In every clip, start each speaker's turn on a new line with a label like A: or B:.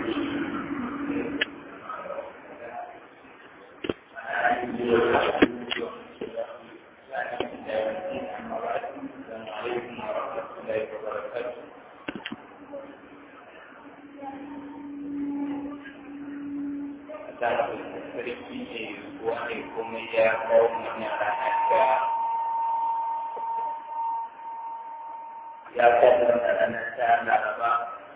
A: sarki ne wani kuma ya kawo mana ranar da ya kawo mana ranar ta laraba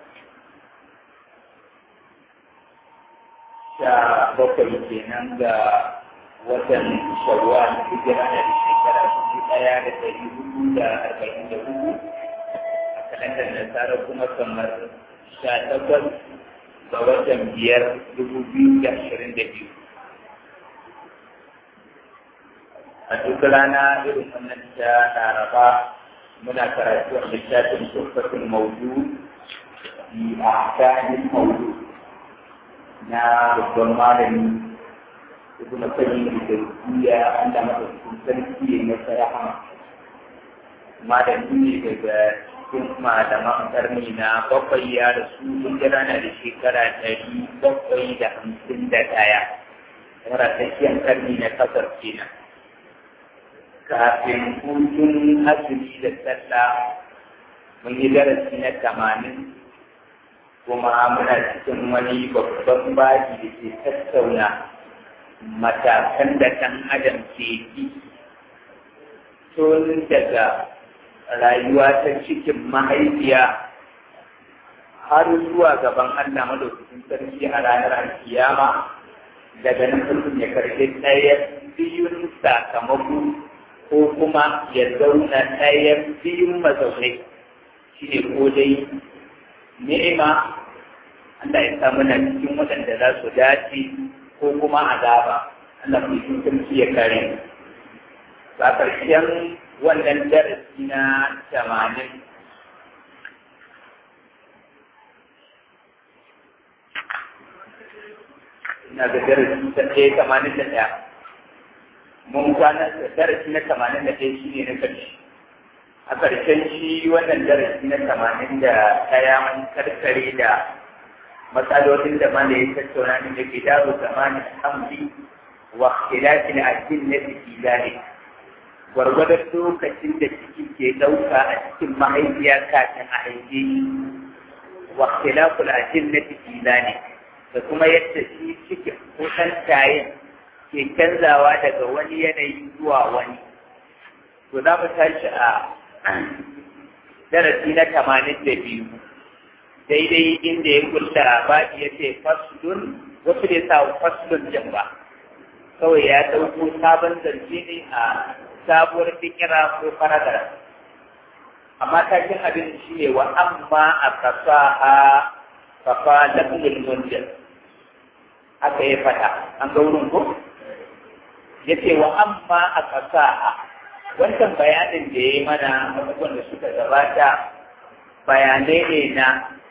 A: sha bakwai kenan ga watan shawwal hijira da shekara dubu ɗaya da ɗari hudu da arba'in da hudu a kalandar nasara kuma kamar sha takwas ga watan biyar dubu biyu da ashirin da biyu a duk rana irin wannan ta laraba muna karatu a littafin tsofaffin maudu fi ahkamin maudu na babban malami ibn qayyim da duniya an da masa sarki ne na rahama malami ne daga cikin malaman karni na bakwai ya rasu hijira na da shekara ɗari bakwai da hamsin da ɗaya yara tsakiyar karni na kasar kenan kafin hutun azumi da sallah mun yi darasi na tamanin kuma muna cikin wani babban baji da ke tattauna matakan da ɗan adam ke bi tun daga rayuwa ta cikin mahaifiya har zuwa gaban Allah madaukakin sarki a ranar kiyama daga nan mutum ya karɓi ɗaya biyun sakamako ko kuma ya zauna ɗayan biyun mazaunai shi ne ko dai ni'ima Allah ya samu na cikin waɗanda za su dace ko kuma azaba Allah mai sarki ya kare ba ƙarshen wannan darasi na tamanin ina ga darasi ta ɗaya tamanin da ɗaya mun kwana darasi na tamanin da ɗaya shi ne na ƙarshe a ƙarshen shi wannan darasi na tamanin da ɗaya mun karkare da matsalolin da mana ya tattauna ne da ke dawo zamanin hamdi wa ikhtilafin addin fi zalik gwargwadon lokacin da ciki ke ɗauka a cikin mahaifiya kafin a haife shi wa ikhtilaful ajinnati fi zalik da kuma yadda shi cikin ko ɗan tayin ke canzawa daga wani yanayi zuwa wani to za mu tashi a darasi na tamanin da biyu daidai inda ya kulla baɗi ya ce faslun wasu da sa faslun jan ba kawai ya ɗauko sabon zance ne a sabuwar fikira ko faradar amma takin abin shi ne wa amma a kasa a kafa lafiyar munjir haka ya fata an ga wurin ko ya ce wa amma a kasa a wancan bayanin da ya yi mana abubuwan da suka gabata bayanai ne na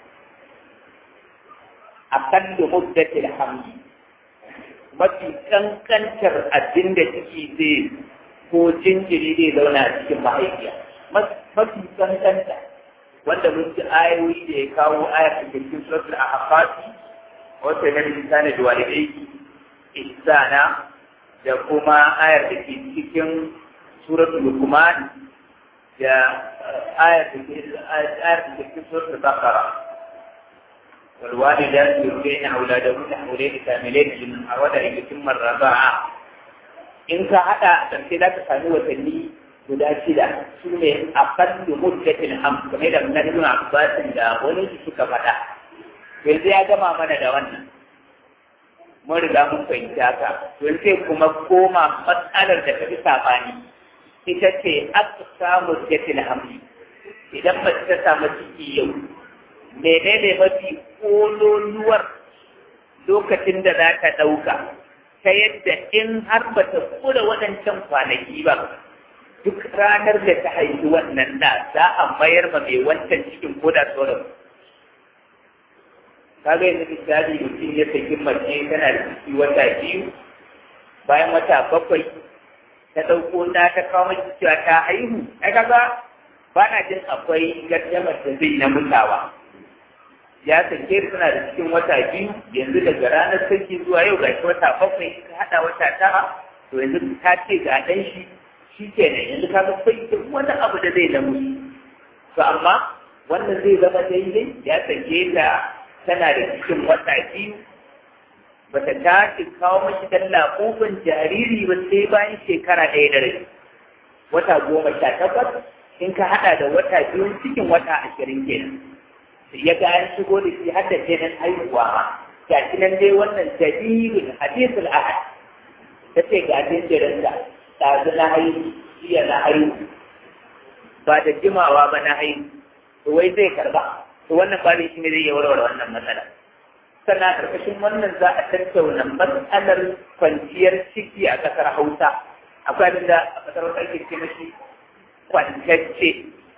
A: akan da muddatil hamdi mafi kankantar abin da ciki zai ko jinjiri zai zauna a cikin mahaifiya mafi kankanta wanda mun ji ayoyi da ya kawo ayar da ke cikin suratul ahqaf wata ne misali da walidai ihsana da kuma ayar da ke cikin suratul luqman da ayar da ke ayar da ke cikin suratul baqara والوالدات يرضعن أولادهن حولين كاملين لمن أراد أن يتم الرضاعة in ka haɗa ɗauke za ka sami watanni guda shida su ne a kallu muddatin ham game da na ibn abbasin da wani su suka faɗa yanzu ya gama mana da wannan mun riga mun fahimci haka yanzu sai kuma koma matsalar da ta fi saɓani ita ce aka samu muddatin hamli idan mace ta samu ciki yau menene mafi kololuwar lokacin da za ta ɗauka ta yadda in har ba ta kula waɗancan kwanaki ba duk ranar da ta haifi wannan da za a mayar ma mai wancan cikin koda sauran kaga yanzu misali mutum ya saki mace tana da ciki wata biyu bayan wata bakwai ta ɗauko na ta kawo mace cewa ta haihu ai kaga ba na jin akwai gardamar da zai na mutawa ya sake da suna da cikin wata biyu yanzu daga ranar sarki zuwa yau ga wata bakwai ka haɗa wata tara to yanzu ta ce ga ɗan shi shi ke nan yanzu ka ga bai da wani abu da zai da musu to amma wannan zai zama daidai ya sake ta tana da cikin wata biyu ba ta tashi kawo mashi dan laƙofin jariri ba sai bayan shekara ɗaya da rai wata goma sha takwas in ka haɗa da wata biyu cikin wata ashirin kenan ya ga an shigo da shi har da kenan haihuwa ma ga shi nan dai wannan jadidul hadisul ahad ta ce ga jinjirin da ɗazu na haihu jiya na haihu ba da jimawa ba na haihu to wai zai karba to wannan ba shi ne zai iya warware wannan matsala sannan karkashin wannan za a tattauna matsalar kwanciyar ciki a ƙasar hausa akwai abin da a ƙasar hausa ake ce mashi kwantacce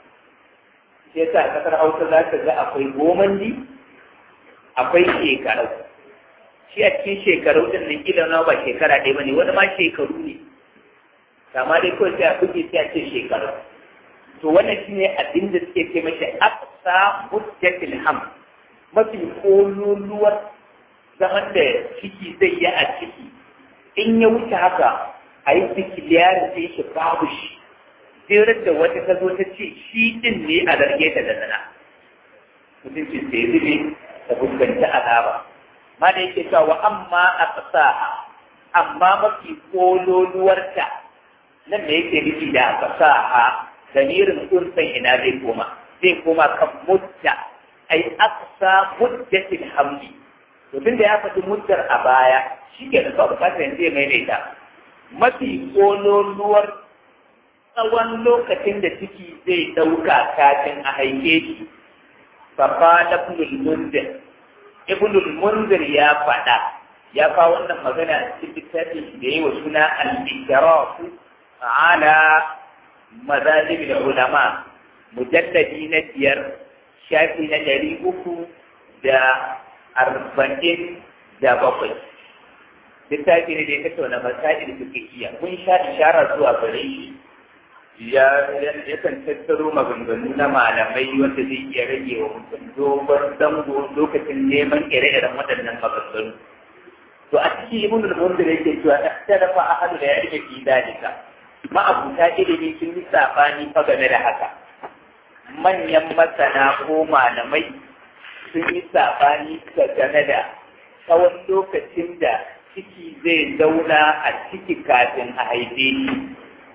A: sai sa a ƙasar hausa za ka ga akwai gomandi akwai shekaru shi a cikin shekaru din nan kila na ba shekara ɗaya ba ne wani ma shekaru ne kama dai kawai sai a buge sai a ce shekaru to wannan shi ne abin da suke ce mashi aqsa muddatil ham mafi kololuwar zaman da ciki zai yi a ciki in ya wuce haka a yi sikiliyarin sai shi babu shi sai da wata ta zo ta ce shi din ne a zarge ta da zana mutum ce sai zube ta fuskanci azaba ma da yake cewa amma a fasaha amma mafi kololuwarta nan da yake nufi da fasaha damirin unsan ina zai koma zai koma kan mutta ai aqsa muddatil hamli to tunda ya faɗi muddar a baya shi ke da kawai bukatar yanzu ya maimaita mafi kololuwar tsawon lokacin da ciki zai ɗauka kafin a haife shi فقال ابن المنذر ابن المنذر يا فدا يا kawo wannan magana cikin littafin da yayi wa suna al-ikraf ala madahib al-ulama mujalladi na biyar shafi na ɗari uku da arba'in da bakwai littafi ne da ya tattauna masail fiqhiyya kun sha ishara zuwa gare shi ya yakan tattaro maganganu na malamai wanda zai iya rage wa mutum dogon zango lokacin neman ire-iren waɗannan maganganu. To a cikin ibn al-munzir yake cewa ikhtalafa ahadu da ilmi fi dalika. Ma'abuta ilimi sun yi sabani fa game da haka. Manyan masana ko malamai sun yi sabani game da tsawon lokacin da ciki zai zauna a ciki kafin a haife shi.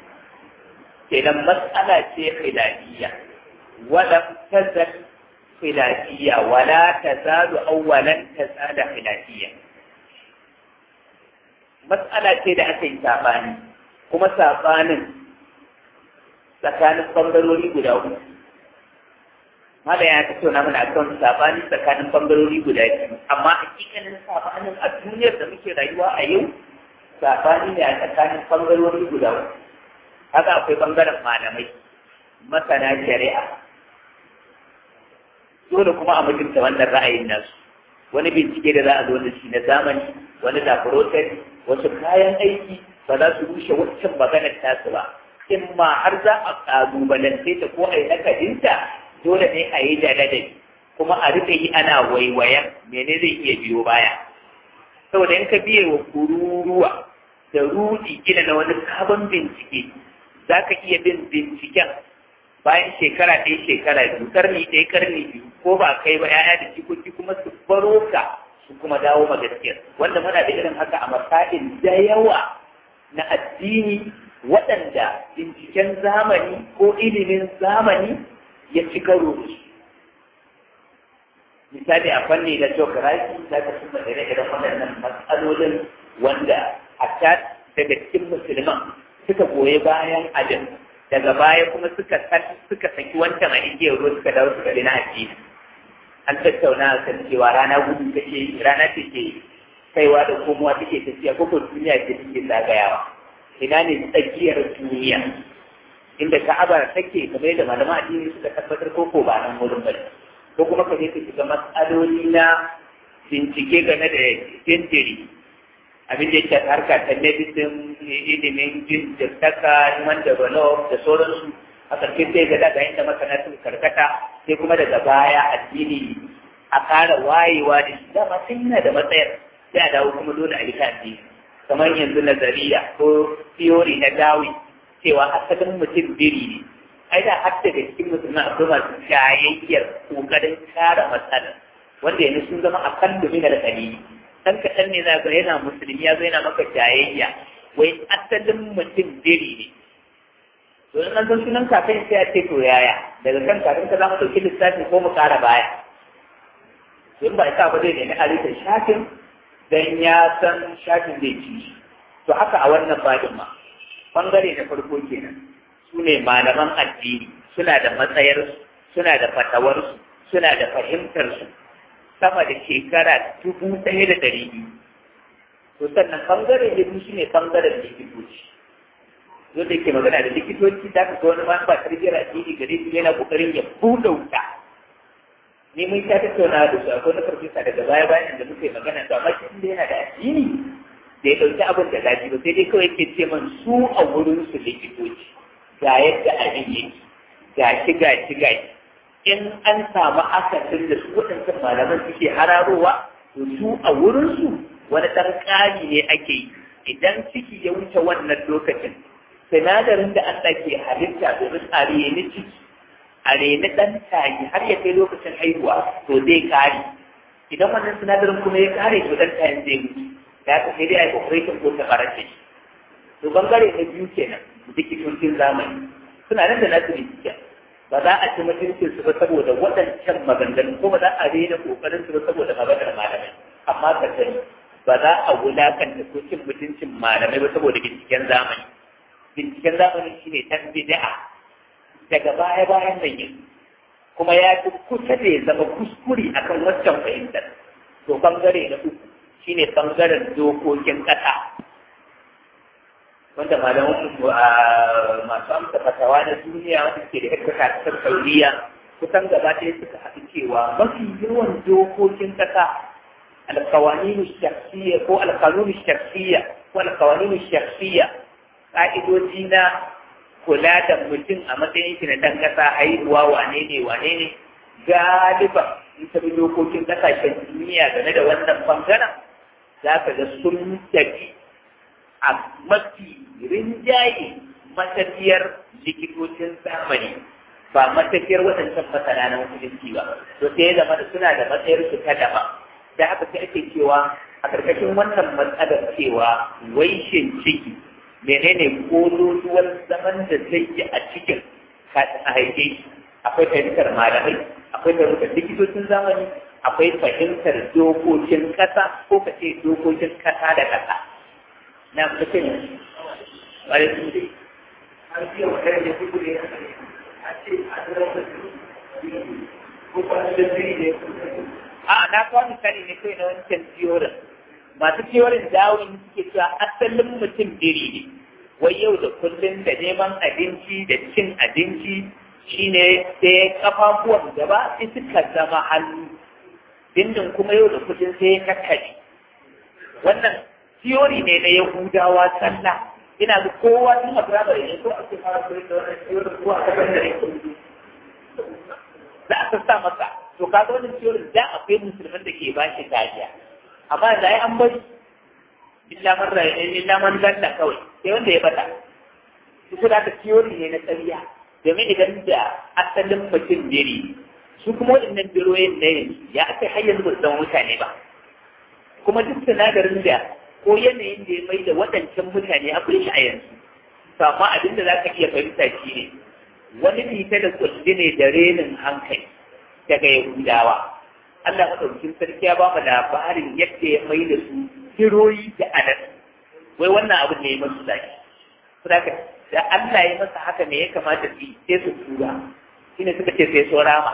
A: kenan matsala ce khilafiyya wala tazal khilafiyya wala tazalu awwalan tazala khilafiyya matsala ce da aka yi sabani kuma sabanin tsakanin bangarori guda uku Mala ya tattauna mana akan sabani tsakanin bangarori guda biyu amma hakikanin sabanin a duniyar da muke rayuwa a yau sabani ne a tsakanin bangarori guda uku haka akwai bangaren malamai masana shari'a dole kuma a mutunta wannan ra'ayin nasu wani bincike da za a zo da shi na zamani wani laboratory wasu kayan aiki ba za su rushe waccan maganar tasu ba in ma har za a kalubalance ta ko a yi nakadinta dole ne a yi da ladabi kuma a rika yi ana waiwayan mene zai iya biyo baya saboda in ka biye wa kururuwa da rudi gina na wani sabon bincike za ka iya bin binciken bayan shekara ɗaya shekara biyu karni ɗaya karni biyu ko ba kai ba ya'ya da jikoki kuma su baro ka su kuma dawo ma gaskiyar wanda muna da irin haka a masail da yawa na addini waɗanda binciken zamani ko ilimin zamani ya ci karo da su misali a fanni na geography za ka suna ire-iren waɗannan matsalolin wanda a daga cikin musulman suka goyi bayan ajin daga baya kuma suka suka saki wancan a igiyar ruwa suka dawo suka na addini an tattauna kan cewa rana gudu take rana take kaiwa da komowa take tafiya ko ko duniya ce take zagayawa ina ne tsakiyar duniya inda ka'aba take kamar yadda malaman addini suka tabbatar ko ko ba nan wurin bane ko kuma ka je ka shiga matsaloli na bincike game da jinjiri abin da yake harka ta medicine ilimin jin jirtaka human develop da sauransu a ƙarshe sai ga daga inda masana sun karkata sai kuma daga baya addini a ƙara wayewa da shi dama sun yana da matsayar sai a dawo kuma dole a yi tafi kamar yanzu nazariya ko theory na dawi cewa asalin mutum biri ne ai da har daga cikin musulman akwai masu jayayyar kokarin kare matsala wanda yanzu sun zama a kan domin da kalili dan kaɗan ne za ga yana musulmi ya zo yana maka jayayya wai asalin mutum biri ne to in an san sunan kafin sai a ce to yaya daga kan kafin ka za mu ɗauki lissafi ko mu ƙara baya to in ba isa ba zai nemi halittar shafin dan ya san shafin zai ci to haka a wannan babin ma bangare na farko kenan su ne malaman addini suna da matsayarsu suna da fatawarsu suna da fahimtarsu sama da shekara dubu ɗaya da ɗari biyu to sannan bangare na biyu shine bangaren likitoci yadda yake magana da likitoci za ka ga wani ma ba tarbiyyar addini gare su yana kokarin ya buɗe wuta ni mun sha tattauna da su akwai na farfesa daga baya bayan da muke magana to amma shi da yana da addini da ya ɗauki abin da zafi ba sai dai kawai ke ce man su a wurin su likitoci ga yadda abin yake ga shi ga shi ga shi in an samu akasin da su waɗancan malaman suke hararowa to su a wurinsu wani ɗan ƙari ne ake yi idan ciki ya wuce wannan lokacin sinadarin da Allah ke halitta domin a reni ciki a reni ɗan tayi har ya kai lokacin haihuwa to zai kare idan wannan sinadarin kuma ya kare to ɗan tayin zai mutu ya ka sai dai a yi operation ko ta fara ce to bangare na biyu kenan likitocin zamani suna nan da nasu likita ba za a ci mutuncin su ba saboda waɗancan maganganu ko ba za a rena kokarin su ba saboda maganar malamai amma ka sani ba za a wulakanta ko cin mutuncin malamai ba saboda binciken zamani binciken zamani shine tan bid'a daga baya bayan nan yin kuma ya fi kusa da ya zama kuskure akan waccan fahimtar to bangare na uku shine bangaren dokokin ƙasa wanda malaman masu amsa fatawa na duniya wanda ke da aikata ta sauriya kusan gaba ɗaya suka haɗu cewa mafi yawan dokokin ƙasa alkawaninu shakhsiyya ko alkanunu shakhsiyya ko alkawaninu shakhsiyya ƙa'idoji na kula da mutum a matsayin shi na ɗan ƙasa haihuwa wane ne wane ne galiba in ta bi dokokin ƙasashen duniya game da wannan bangaren za ka ga sun tafi a mafi rinjaye matafiyar likitocin zamani ba matafiyar waɗancan masana na musulunci ba to sai ya zama da suna da matsayar su ta daba da haka sai ake cewa a ƙarƙashin wannan matsalar cewa waishin ciki menene kololuwar zaman da zai yi a cikin kafin a haife shi akwai fahimtar malamai akwai fahimtar likitocin zamani akwai fahimtar dokokin ƙasa ko ka ce dokokin ƙasa da ƙasa na mutum wani su ne an fiye wa ɗaya da su ne a ce a zama ko ba da zai ne a na kawo misali ne kai na wancan tiyorin masu tiyorin dawon suke cewa asalin mutum biri ne wai yau da kullum da neman abinci da cin abinci shine sai kafafuwan gaba sai suka zama hannu dindin kuma yau da kullum sai ya kakkaɗe wannan tiyori ne na yahudawa sallah ina ga kowa tun a firamare ne ko ake fara koyar da wannan tiyorin ko a kasar da yake za a sassa masa to kaga wannan tiyorin da akwai musulman da ke bashi kariya amma da ai an bari illa man rayu illa man dalla kawai sai wanda ya bata su da tiyori ne na tsariya domin idan da asalin mutum biri su kuma waɗannan biroyin na yanzu ya aka har yanzu ba su zama mutane ba kuma duk sinadarin da ko yanayin da ya mai da waɗancan mutane akwai shi a yanzu to amma abin da za ka iya fahimta shi ne wani fita da kulli ne da renin hankali daga yahudawa Allah madaukakin sarki ya ba mu labarin yadda ya mai da su hiroyi da anan wai wannan abin ne ya masu zaki saboda da Allah ya masa haka me ya kamata su yi sai su tura shine suka ce sai so rama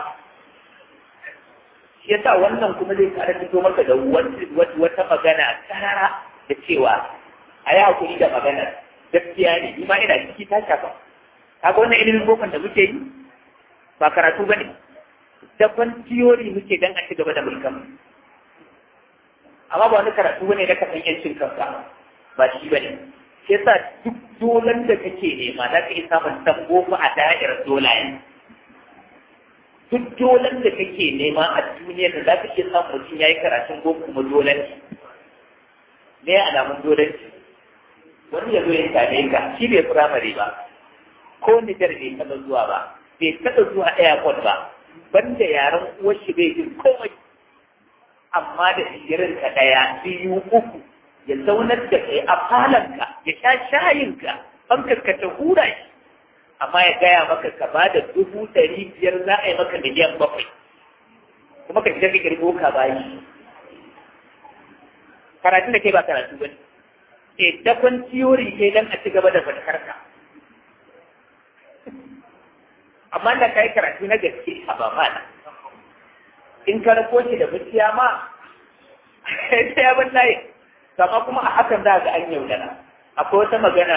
A: shi yasa wannan kuma zai kara fito maka da wata magana karara da cewa a yi hakuri da magana gaskiya ne ni ma ina ciki ta shafa kaga wannan ilimin bokon da muke yi ba karatu ba ne daban tiyori muke dan a ci gaba da mulkan amma ba wani karatu bane da kasan yancin kanka ba shi bane shi yasa duk dolan da kake nema za ka iya samun tambo a da'irar dolayen duk dolan da kake nema a duniya da za ka iya samun mutum ya yi karatun ko kuma dolan ne alamun dolan wani ya zo ya same ka shi bai firamare ba ko nijar bai taɓa zuwa ba bai taɓa zuwa airport ba banda yaren uwar shi bai jin komai amma da sigirin ka ɗaya biyu uku ya zaunar da kai a falanka ya sha shayinka fankar ka ta hura shi amma ya gaya maka ka ba da dubu ɗari biyar za a yi maka miliyan bakwai kuma ka shiga ka girgo ka bayi karatun da kai ba karatu ba ne dakon tiyori kai don a ci gaba da fatakarka amma da ka yi karatu na gaske a ba mana in ka rako shi da mutiya ma sai ya ban layi kama kuma a hakan za ga an yaudara akwai wata magana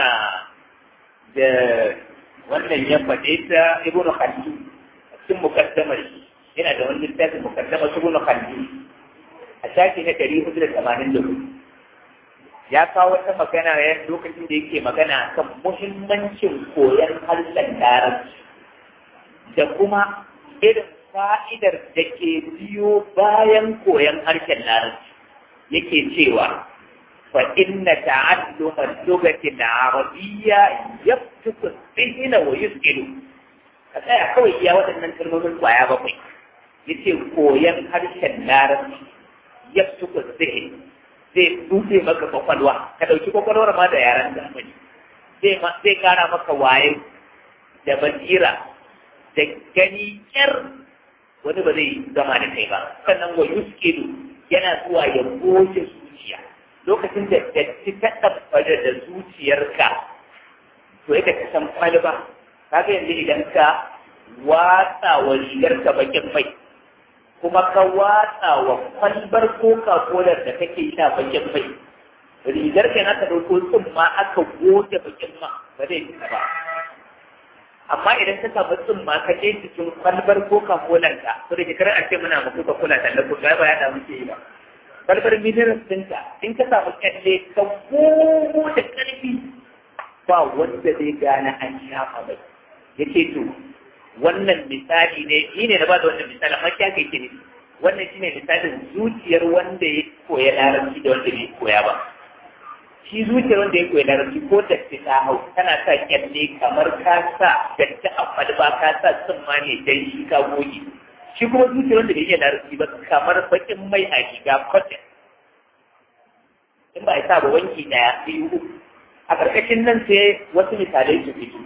A: da wannan ya faɗe ta ibnu khaldi a cikin mukaddamar yana da wani littafin mukaddamar ibnu khaldi a shafi na ɗari hudu da tamanin da hudu ya kawo wata magana ya lokacin da yake magana kan muhimmancin koyon harshen larabci da kuma irin fa'idar da ke biyo bayan koyon harshen larabci yake cewa fa inna ta'alluma lugati al-arabiyya yaftuku dhihna wa yusqilu ka tsaya kawai iya waɗannan kalmomin kwaya bakwai yace koyon harshen larabci yaftuku dhihna zai buɗe maka kwakwalwa ka ɗauki kwakwalwar ma da yaren zamani zai zai kara maka waye da basira da gani kyar wani ba zai zama da kai ba sannan wa yuskilu yana zuwa ya goce zuciya lokacin da datti ta ɗabbada da zuciyarka to yadda ka san kwalba kaga yanzu idan ka watsa wa rigarka bakin mai kuma ka watsa wa kwalbar coca cola da kake sha bakin mai rigar ka aka dauko tsumma aka goge bakin ma ba zai fita ba amma idan ka samu tsumma ka je cikin kwalbar coca cola ka to da kar a ce muna ma coca cola talla ko ga ba ya da muke yi ba kwalbar mineral ɗinka in ka samu kyalle ka gogo da ƙarfi ba wanda zai gane an shafa mai yake to wannan misali ne ni ne na ba da wannan misali amma kya kai ne wannan shine misalin zuciyar wanda ya koya larabci da wanda bai koya ba shi zuciyar wanda ya koya larabci ko da ta hau tana sa kyalle kamar ka sa datti a kwalba ka sa tsumma ne dan shi ka goge shi kuma zuciyar wanda bai iya larabci ba kamar bakin mai a riga cotton in ba a sa ba wanki daya biyu uku a ƙarƙashin nan sai wasu misalai su fito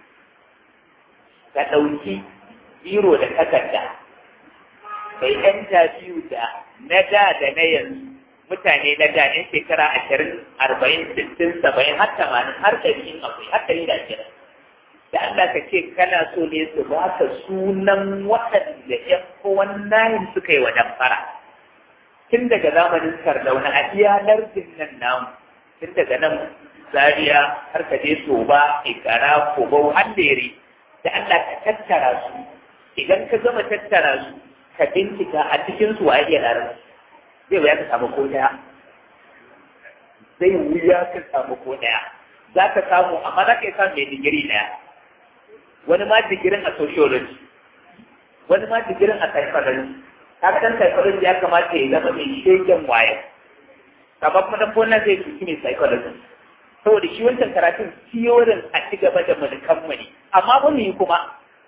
A: ka ɗauki biro da takarda kai ɗan biyu da na da da na yanzu mutane na da ne shekara ashirin arba'in sittin saba'in har tamanin har ɗari in akwai har ɗari da ashirin da Allah ka ce kana so ne su ba ka sunan waɗanda ƴan kowan nayin suka yi wa damfara tun daga zamanin sardauna a iya lardin nan namu tun daga nan zaria har ka je soba ikara kogo handere da Allah ka tattara su idan ka gama tattara su ka bincika a cikin su waye ya larabci zai wuya ka samu ko daya zai wuya ka samu ko daya za ka samu amma za ka yi samu mai digiri daya wani ma digirin a sociology wani ma digirin a psychology kaga dan psychology ya kamata ya zama mai shegen waye kamar kuma dan wannan zai tuki mai psychology saboda shi wancan karatun tiyorin a ci gaba da mulkan mu ne amma ba mu yi kuma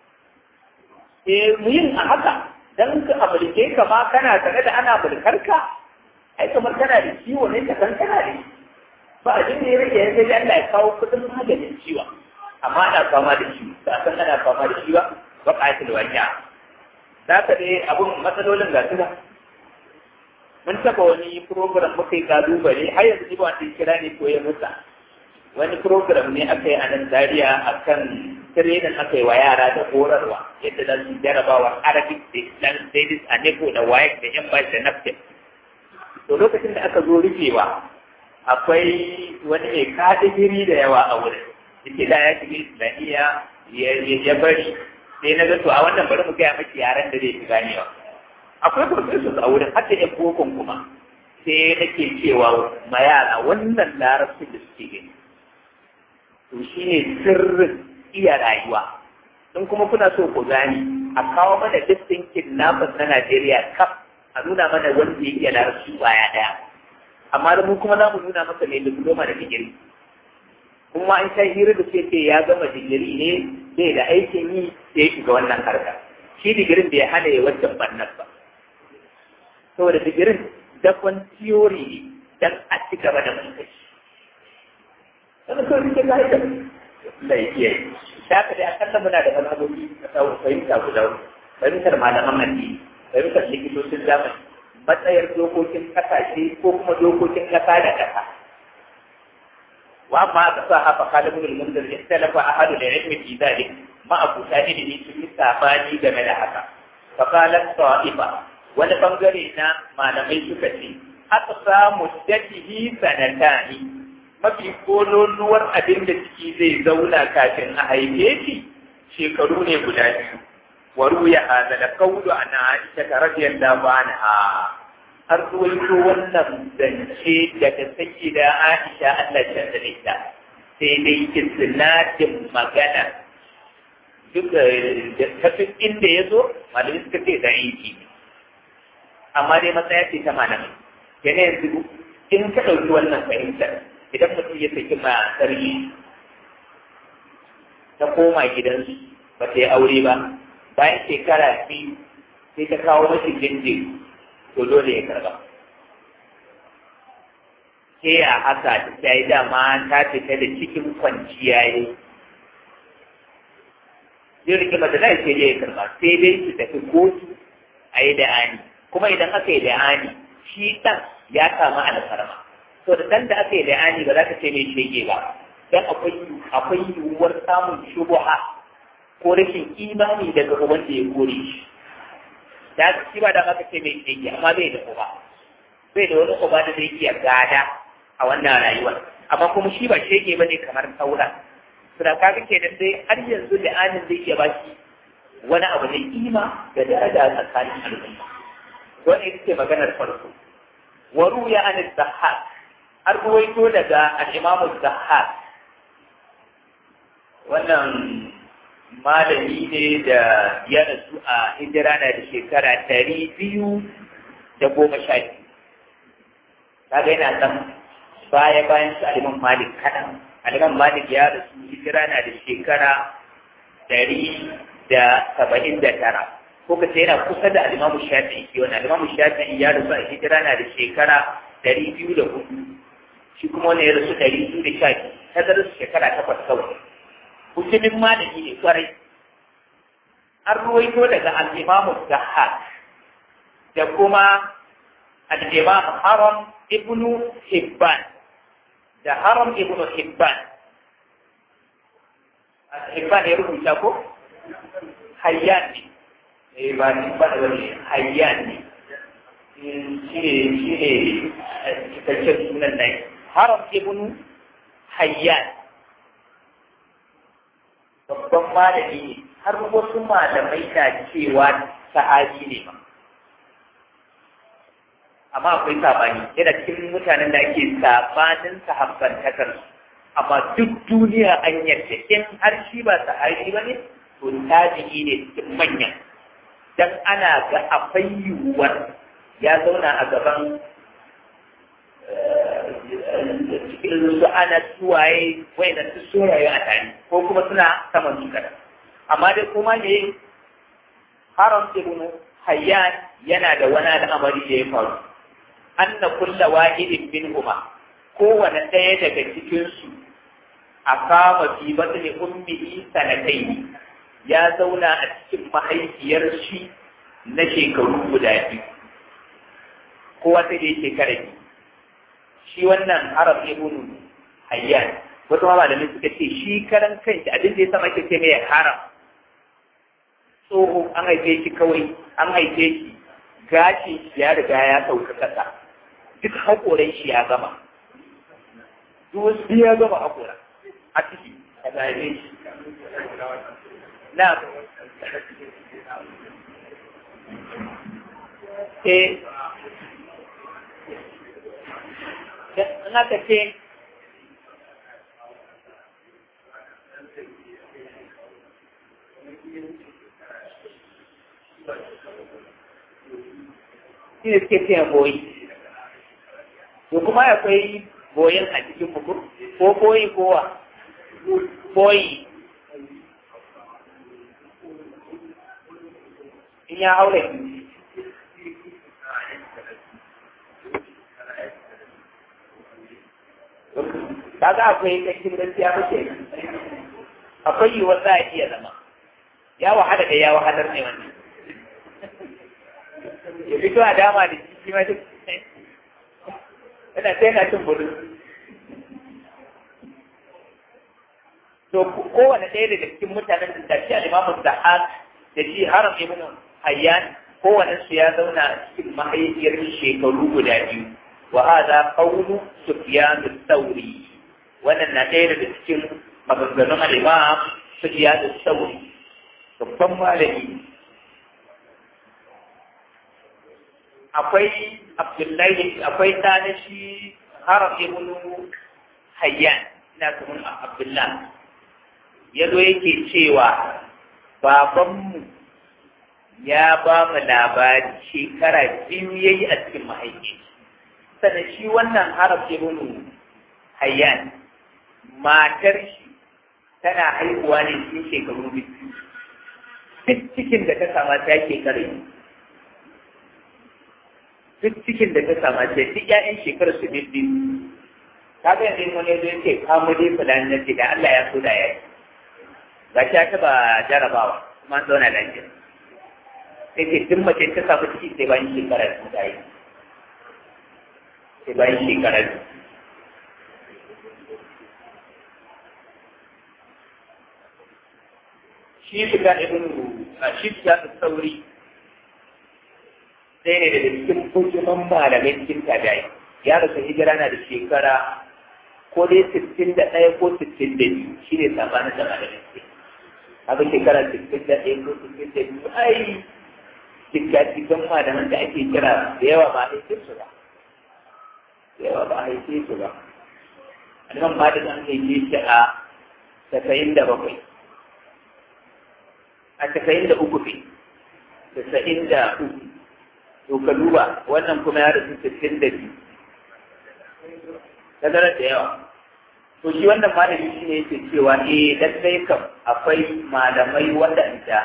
A: eh mu yin a haka dan ka amulke ka ma kana tare da ana mulkar ka ai kamar kana da ciwo ne ka san kana da ba a jin da ya rage ya sai Allah ya kawo kudin maganin ciwon amma ana fama da shi ba san ana fama da shi ba ba ƙayatul wanya za ka dai abun matsalolin ga suna mun taɓa wani program muka yi kalubale har yanzu ni ba wanda kira ne ko ya musa wani program ne aka yi a nan Zariya a kan tirenin aka yi wa yara da horarwa yadda za su jarabawa arabic da islam studies a neko da wayek da yan bashi da naftin to lokacin da aka zo rufewa akwai wani mai kadigiri da yawa a wurin yake da ya shiga islamiyya ya bari sai na ga to a wannan bari mu gaya maki yaren da zai fi ganewa akwai professors a wurin har da yan bokon kuma sai nake cewa ma yara wannan larabcin da suke gani to shi ne sirrin iya rayuwa in kuma kuna so ku gani a kawo mana listin kidnappers na Najeriya kaf a nuna mana wanda ya iya larabci baya ɗaya amma da mu kuma za mu nuna masa mai diploma da digiri kuma an sha hira da ce ce ya gama digiri ne bai da aikin yi sai ya shiga wannan harka shi digirin bai hana ya wancan bannan ba saboda digirin dakon tiyori ne dan a ci gaba da mulkai wani kawai rike ga haifar da ya iya yi da aka dai akalla muna da mazhabobi na tsawon fahimta guda fahimtar malaman addini fahimtar likitocin zamani matsayar dokokin kasashe ko kuma dokokin kasa da kasa wa amma aka sa hafa kalibun al-munzir istalafa ahadu da ilmi fi dhalik ma abu ta ilimi sun yi sabani game da haka fa qalat ta'ifa wani bangare na malamai suka ce aka samu dadihi sanatani mafi kololuwar abin da ciki zai zauna kafin a haife shi shekaru ne guda biyu waru ya hada da kaudu a na aisha ta rajiyar da ba na ha har ruwaito wannan zance daga saki da aisha Allah ta da ita sai dai isnadin magana duk da tafin inda ya zo malamai suka ce da aiki amma dai matsaya ce ta malamai yana yanzu in ka ɗauki wannan fahimtar idan mutum ya saki matar shi ta koma gidansu ba ta yi aure ba bayan shekara biyu sai ta kawo mashi jinjin to dole ya karba sai a haka ta yi dama ta fita da cikin kwanciya ne zai rike mata da sai ya karba sai dai su tafi kotu a yi da'ani kuma idan aka yi da'ani shi ɗan ya kama alfarma to da dan da aka yi bayani ba za ka ce mai shege ba dan akwai akwai yiwuwar samun shubuha ko rashin imani daga wanda ya kore shi da shi ba da aka ce mai shege amma bai da uba bai da wani uba da zai iya gada a wannan rayuwar amma kuma shi ba shege bane kamar sauran to da kaga kenan dai har yanzu da anin zai iya bashi wani abu na kima da daraja a tsakanin al'umma wannan ita ce maganar farko وروي عن الضحاك har ruwaito daga al'imamu zahar wannan malami ne da ya rasu a hijira na da shekara ɗari biyu da goma sha biyu kaga yana nan baya bayan su aliman malik kaɗan aliman malik ya rasu hijira na da shekara ɗari da saba'in da tara ko ka ce yana kusa da alimamu shafi'i ke wani alimamu shafi'i ya rasu a hijira na da shekara ɗari biyu da hudu shi kuma wani ya rasu ɗari biyu da sha biyu ta zara su shekara takwas kawai mutumin malami ne kwarai an ruwaito daga al'imamu zahar da kuma al'imamu haram ibnu hibban da haram ibnu hibban hibban ya rubuta ko hayyan ne eh ba ni ba da wani hayyan ne shi ne shi ne cikakken sunan nan haram ibnu hayyan babban malami ne har wasu malamai na cewa sahabi ne ma amma akwai sabani yana cikin mutanen da ake sabanin sahabbantakar amma duk duniya an yarda in har shi ba sahabi ba ne to tabi'i ne cikin manyan dan ana ga akwai yiwuwar ya zauna a gaban cikin su ana suwaye wai da su soraye a tare ko kuma suna saman su kada amma dai kuma ne haram ibn hayyan yana da wani al'amari da ya faru anna kulla wahidin minhuma kowane ɗaya daga cikin su a kama fi batni ummihi sanatai ya zauna a cikin mahaifiyar shi na shekaru guda biyu kowa sai dai shekara biyu shi wannan arab ibn hayyan wasu ma malamai suka ce shi karan kanshi abin da ya sama ke ce mai haram tsoho an haife shi kawai an haife shi gashi shi ya riga ya sauka kasa duk haƙoran shi ya gama duk wasu ya gama haƙora a ciki a haife shi na eh in aka ce shi ne suke cewa boyi to kuma akwai boyin a cikin buku ko boyi kowa boyi in ya haure kaga akwai kashin gaskiya ba ke akwai yiwuwar za a iya zama ya wahala da ya wahalar ne wannan ya fito a dama da shi ma duk yana sai na cin bulu to kowane ɗaya daga cikin mutanen da tafi a limamun da da shi haram ibn hayyan kowane su ya zauna a cikin mahaifiyar shekaru guda biyu wa hada qawlu sufyan ath-thawri wannan na ɗaya daga cikin maganganun al-imam sufyan ath-thawri babban malami akwai abdullahi akwai ɗana shi haram ibn hayyan ina kuma abdullahi ya zo yake cewa babanmu ya ba mu labari shekara biyu ya yi a cikin mahaifi sannan shi wannan haraf ibn hayyan matar shi tana haihuwa ne cikin shekaru biyu duk cikin da ta sama ta shekara duk cikin da ta sama ta duk ƴaƴan shekarar su biyu ta ga yanzu wani zo yake kamo dai fulani na ce da Allah ya so da ya yi ga ta taba jarabawa kuma an zauna lafiya sai ce duk mace ta samu ciki sai bayan shekara su ta yi sai bayan shekara su shi shiga ibn shi shiga da sauri sai ne daga cikin bujuman malamai cikin tabi'ai ya rasu hijira na da shekara ko dai sittin da ɗaya ko sittin da biyu shi ne sabanin da malamai ke haka shekara sittin da ɗaya ko sittin da biyu ai cikin malaman da ake kira da yawa ba a haife su ba da yawa ba a haife su ba aliman ma da an haife shi a tasa'in da bakwai a tasa'in da uku ne tasa'in da uku to ka duba wannan kuma ya rasu sittin da biyu tazarar da yawa to shi wannan malami shi ne yake cewa eh lallai kam akwai malamai waɗanda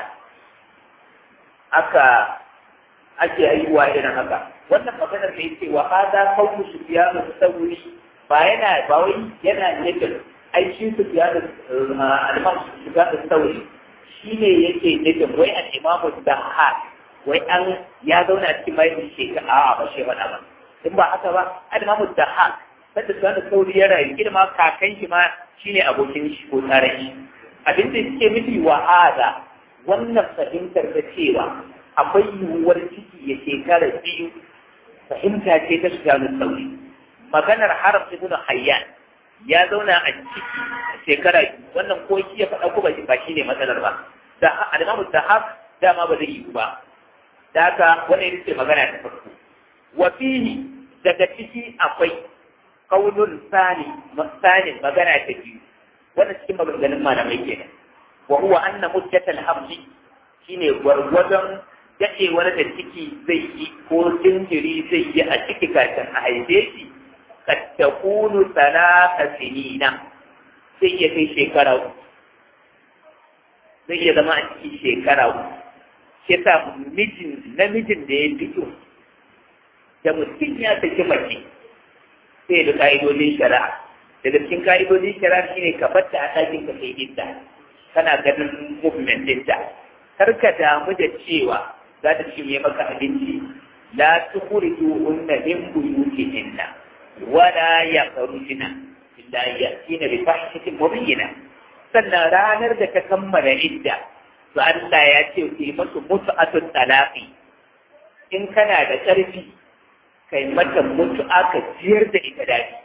A: aka ake haihuwa irin haka wannan maganar da yake wa hada qawlu sufyan as-sawri ba yana ba wai yana nufin ai shi sufyan al-imam sufyan as-sawri shine yake nufin wai al-imam ad-dahhak wai an ya zauna cikin mai shekara a ba shi faɗa ba in ba haka ba al-imam ad-dahhak sanda sufyan as-sawri ya rayu kida kakan shi ma shine abokin shi ko tsarin shi abin da suke nufi wa hada wannan fahimtar da cewa akwai yiwuwar ciki ya shekara biyu fahimta ce ta shiga sauri maganar haram ibn hayyan ya zauna a ciki shekara biyu wannan ko shi ya faɗa ko ba shi ne matsalar ba da alimamu da haka dama ba zai yi ba da haka wannan ita ce magana ta farko wa fihi daga ciki akwai kaulun sani sanin magana ta biyu wannan cikin maganganun malamai kenan wa huwa anna muddatal hamli shine gwargwadon dadewar da ciki zai yi ko jinjiri zai yi a ciki kafin a haife shi kad takunu salata sinina sai ya kai shekara uku zai iya zama a ciki shekara uku shi sa mijin namijin da ya fito da mutum ya saki mace sai da ka'idodin shari'a daga cikin ka'idodin shari'a shine ka batta a ɗakin ka kai idda kana ganin movement ɗinta kar ka damu da cewa za ta cinye maka abinci la tukhriju unna min buyutihinna wala yakhrujna illa yatina bi fahishatin mubayyina sannan ranar da ka kammala idda to Allah ya ce ku yi masu mutu'atun talaqi in kana da ƙarfi kai mata mutu'a ka jiyar da ita daɗi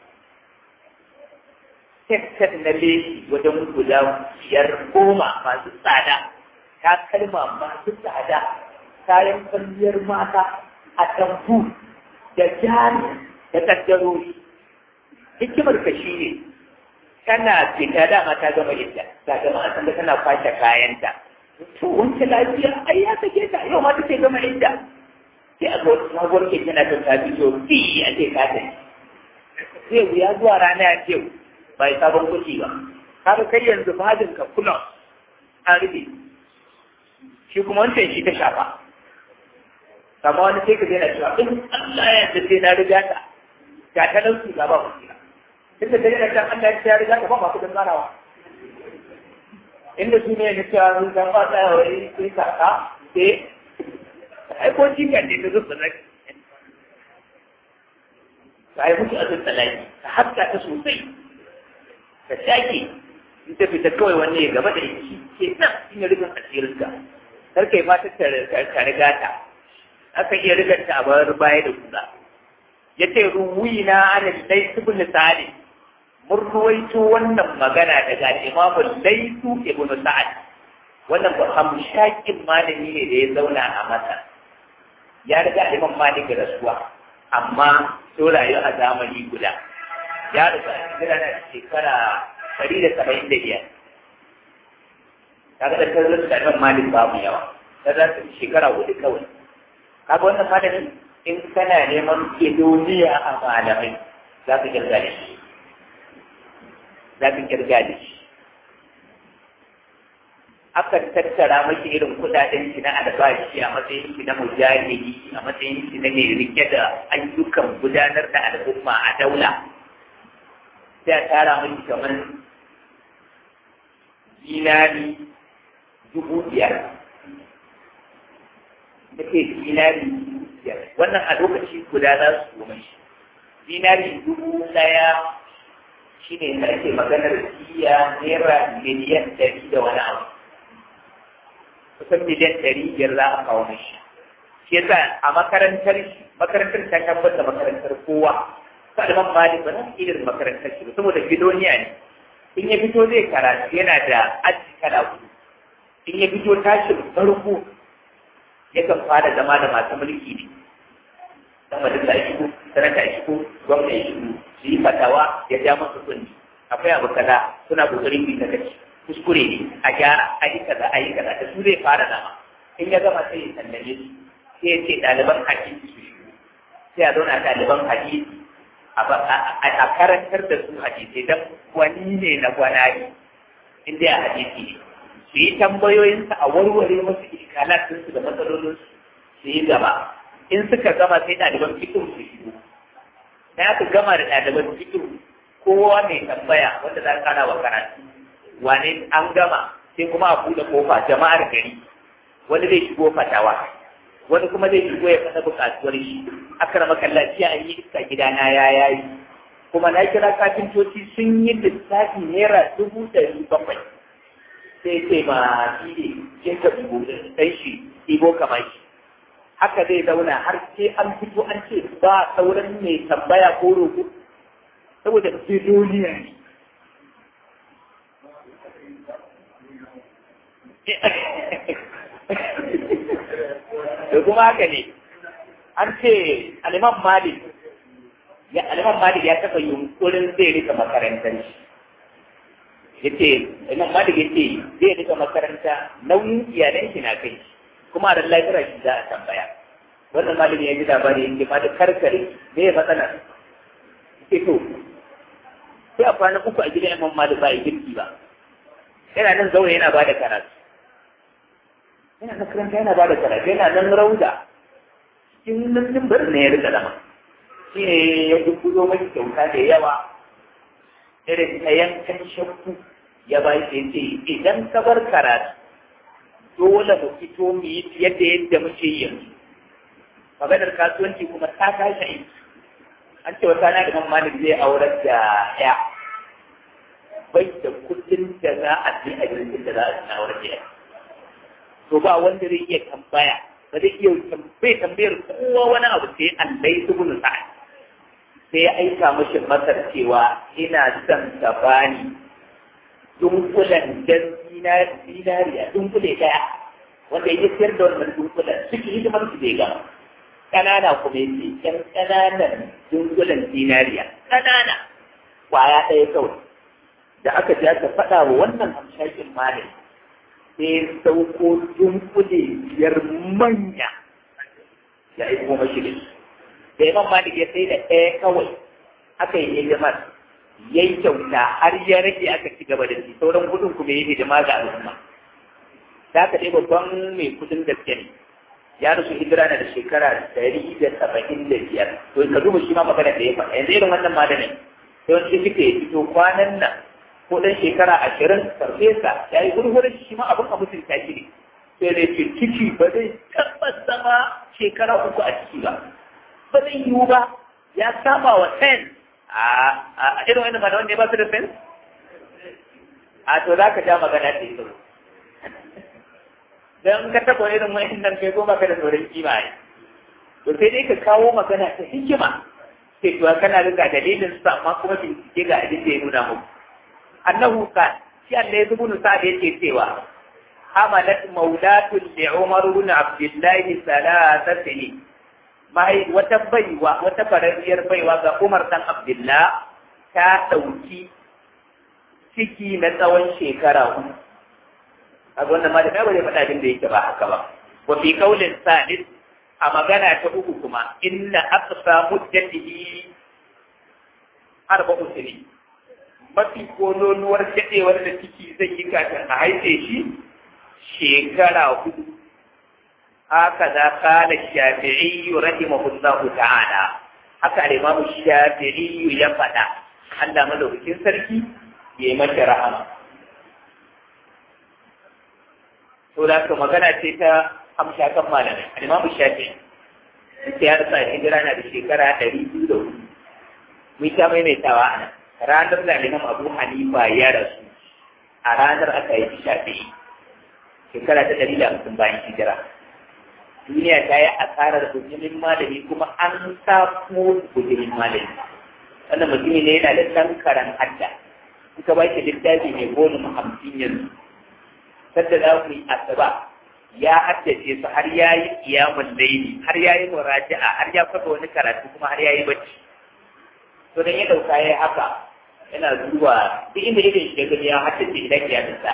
A: tattar na leshi wajen guda biyar goma masu tsada ta kalma masu tsada kayan kwalliyar mata a tamfu da jari da kaddarori hikimar ka shi ne tana fita dama ta gama idda ta gama an sanda tana kwashe kayanta to wancan lafiya ai ya sake ta yau ma take gama idda sai a ga wata sabuwar keke na kan tafi to fi a ce ka tafi sai wuya zuwa rana ya ce ba ya sabon kuɗi ba kaga kai yanzu fadin ka kula an rufe shi kuma wancan shi ta shafa kama wani sai ka zai na cewa in Allah ya yarda sai na riga ta ga ta nan su gaba ku kira tun da dare kan Allah ya riga ta ba ma kudin garawa inda su ne na cewa sun san ba tsaya wai sai kaka sai ai ko jikan ne ta zuba zaki ka yi mutu azin tsalaki ka haska ta sosai ka shaƙe in ta fita kawai wanne ya gaba da ita shi ke nan shi ne rufin asirinka kar kai ma ta ka riga ta aka iya rigar ta a bayar baya da kula ya ce ruwi na ana laisu bin sa'ad mun ruwaito wannan magana daga imamu laisu ibn sa'ad wannan ba hamshakin malami ne da ya zauna a masa ya riga imam malik rasuwa amma so rayu a zamani guda ya rasu a cikin na shekara ɗari da saba'in da biyar kaga da kan rasu da imam malik babu yawa ta rasu shekara hudu kawai kaga wannan malamin in kana neman duniya a malamai za ka kirga da shi za ka kirga da shi akan tattara mashi irin kudaden shi na albashi a matsayin shi na mujahidi a matsayin shi na mai rike da ayyukan gudanar da al'umma a daula sai a tara mashi kamar dinari dubu biyar da ke dinari biyar wannan a lokaci guda za su zo mashi dinari dubu ɗaya shi ne da ake maganar siya naira miliyan ɗari da wani abu kusan miliyan ɗari biyar za a kawo mashi shi yasa a makarantar makarantar ta tabbata makarantar kowa saliman malik ba nan irin makarantar shi saboda bidoniya ne in ya fito zai karatu yana da aji kala hudu in ya fito tashin farko yakan fara zama da masu mulki ne dan majalisa ya shigo sanata ya shigo gwamna ya shigo su yi fatawa ya ja masa kunni akwai abu kaza suna kokarin bi ta kaci kuskure ne a gyara a yi kaza a yi kaza da su zai fara zama in ya gama sai ya sallame su sai ya ce ɗaliban hadisi su shigo sai a zauna ɗaliban hadisi a karantar da su hadisai don wani ne na gwanari inda a hadisi ne su yi tambayoyinsa a warware masu iskalatinsu da matsalolinsu su yi gaba in suka gama sai ɗaliban fikin su shigo na aka gama da ɗaliban fikin kowa mai tambaya wanda za ka wa karatu wane an gama sai kuma a buɗe kofa jama'ar gari wani zai shigo fatawa wani kuma zai shigo ya fasa buƙatuwar shi aka rama kallaci a yi iska gidana ya yayi kuma na kira kafintoci sun yi lissafi naira dubu ɗari bakwai sai sai ma shi ne kin ka dubu ɗan shi ibo kamar shi haka zai zauna har sai an fito an ce ba sauran mai tambaya ko roƙo saboda duniya ne da kuma haka ne an ce aliman malik ya aliman malik ya taɓa yunkurin zai rika makarantar shi ya ce aliman malik ya ce zai rika makaranta nauyin iyalan shi na kai kuma a lafiyar shi za a tambaya wannan malami ya ji labari yake ma da karkare me ya matsala ke to sai a kwana uku a gidan imam malik ba a girki ba yana nan zaune yana ba da karatu yana makaranta yana ba da karatu yana nan rauda cikin nan bar ne ya rika zama shi ne ya dubbuzo mai kyauta da yawa irin ta yankan shakku ya ba shi ce idan ka bar karatu dole mu fito mu yi yadda yadda muke yi yanzu maganar kasuwanci kuma ta tashi aiki an ce wata na da malik zai aurar da ya bai da kudin da za a je a jirgin da za a ci aurar da ya to ba wanda zai iya tambaya ba zai iya bai tambayar kowa wani abu sai Allah ya tubu sa'ad sai ya aika mashi masar cewa ina son ka bani dunkulan dan zinariya dunkule daya wanda ya sayar da wannan dunkulan suke hidimar su bai gama ƙanana kuma yake ƴan ƙananan dunkulan zinariya ƙanana kwaya ɗaya kawai da aka ji aka faɗa wa wannan hamshakin malin sai sauko dunkule biyar manya ya aiko mashi da shi da imam malik ya sai da ɗaya kawai aka yi hidimar ya yi kyauta har ya rage aka ci gaba da shi sauran kudin kuma ya yi hidima ga al'umma da aka dai babban mai kudin gaske ne ya rasu hijira na da shekara ɗari da saba'in da biyar to ka duba shi ma magana da ya faɗa yanzu irin wannan malamin yawanci suke fito kwanan nan ko ɗan shekara ashirin farfesa ya yi gurgurin shi ma abin a mutunta shi ne sai da ce ciki ba zai tabbas zama shekara uku a ciki ba ba zai yiwu ba ya saba wa sen a irin wani mana wanda ya ba su da sen a to za ka ja magana ta yi tsoro don ka taɓa irin wani nan kai goma ka da tsoron kima ne to sai dai ka kawo magana ta hikima sai kuwa kana ga dalilin su amma kuma bincike ga abin da ya nuna muku annahu kan shi Allah ya zubu nusa da yake cewa hamalat maulatun li Umar ibn Abdullah salasa sini mai wata baiwa wata farariyar baiwa ga Umar dan Abdullah ta dauki ciki na tsawon shekara uku a wannan ma da ba zai faɗa abin da yake ba haka ba wa fi qaulin salis a magana ta uku kuma inna aqsa muddatihi arba'u sinin mafi kololuwar daɗewar da ciki zai yi kafin a haife shi shekara hudu haka za kala shafi'i rahimahullahu ta'ala haka al-imamu shafi'i ya faɗa Allah madaukakin sarki ya yi mata rahama to da ka magana ce ta hamsha kan malamai al-imamu shafi'i sai ya rasa hijira na da shekara ɗari biyu da hudu mun sha maimaitawa a nan ranar da Imam Abu Hanifa ya rasu a ranar aka yi shafi'i shekara ta ɗari da hamsin bayan hijira duniya ta yi asarar bujimin malami kuma an samu bujimin malami wannan mutumi ne yana da tankaran hadda in ka baki littafi mai volume hamsin yanzu sadda za ku yi asaba ya haddace su har ya yi kiyamun laili har ya yi muraja'a har ya kafa wani karatu kuma har ya yi bacci to dan ya dauka ya haka yana zuwa duk inda irin shi gani ya haddace idan ya tsaya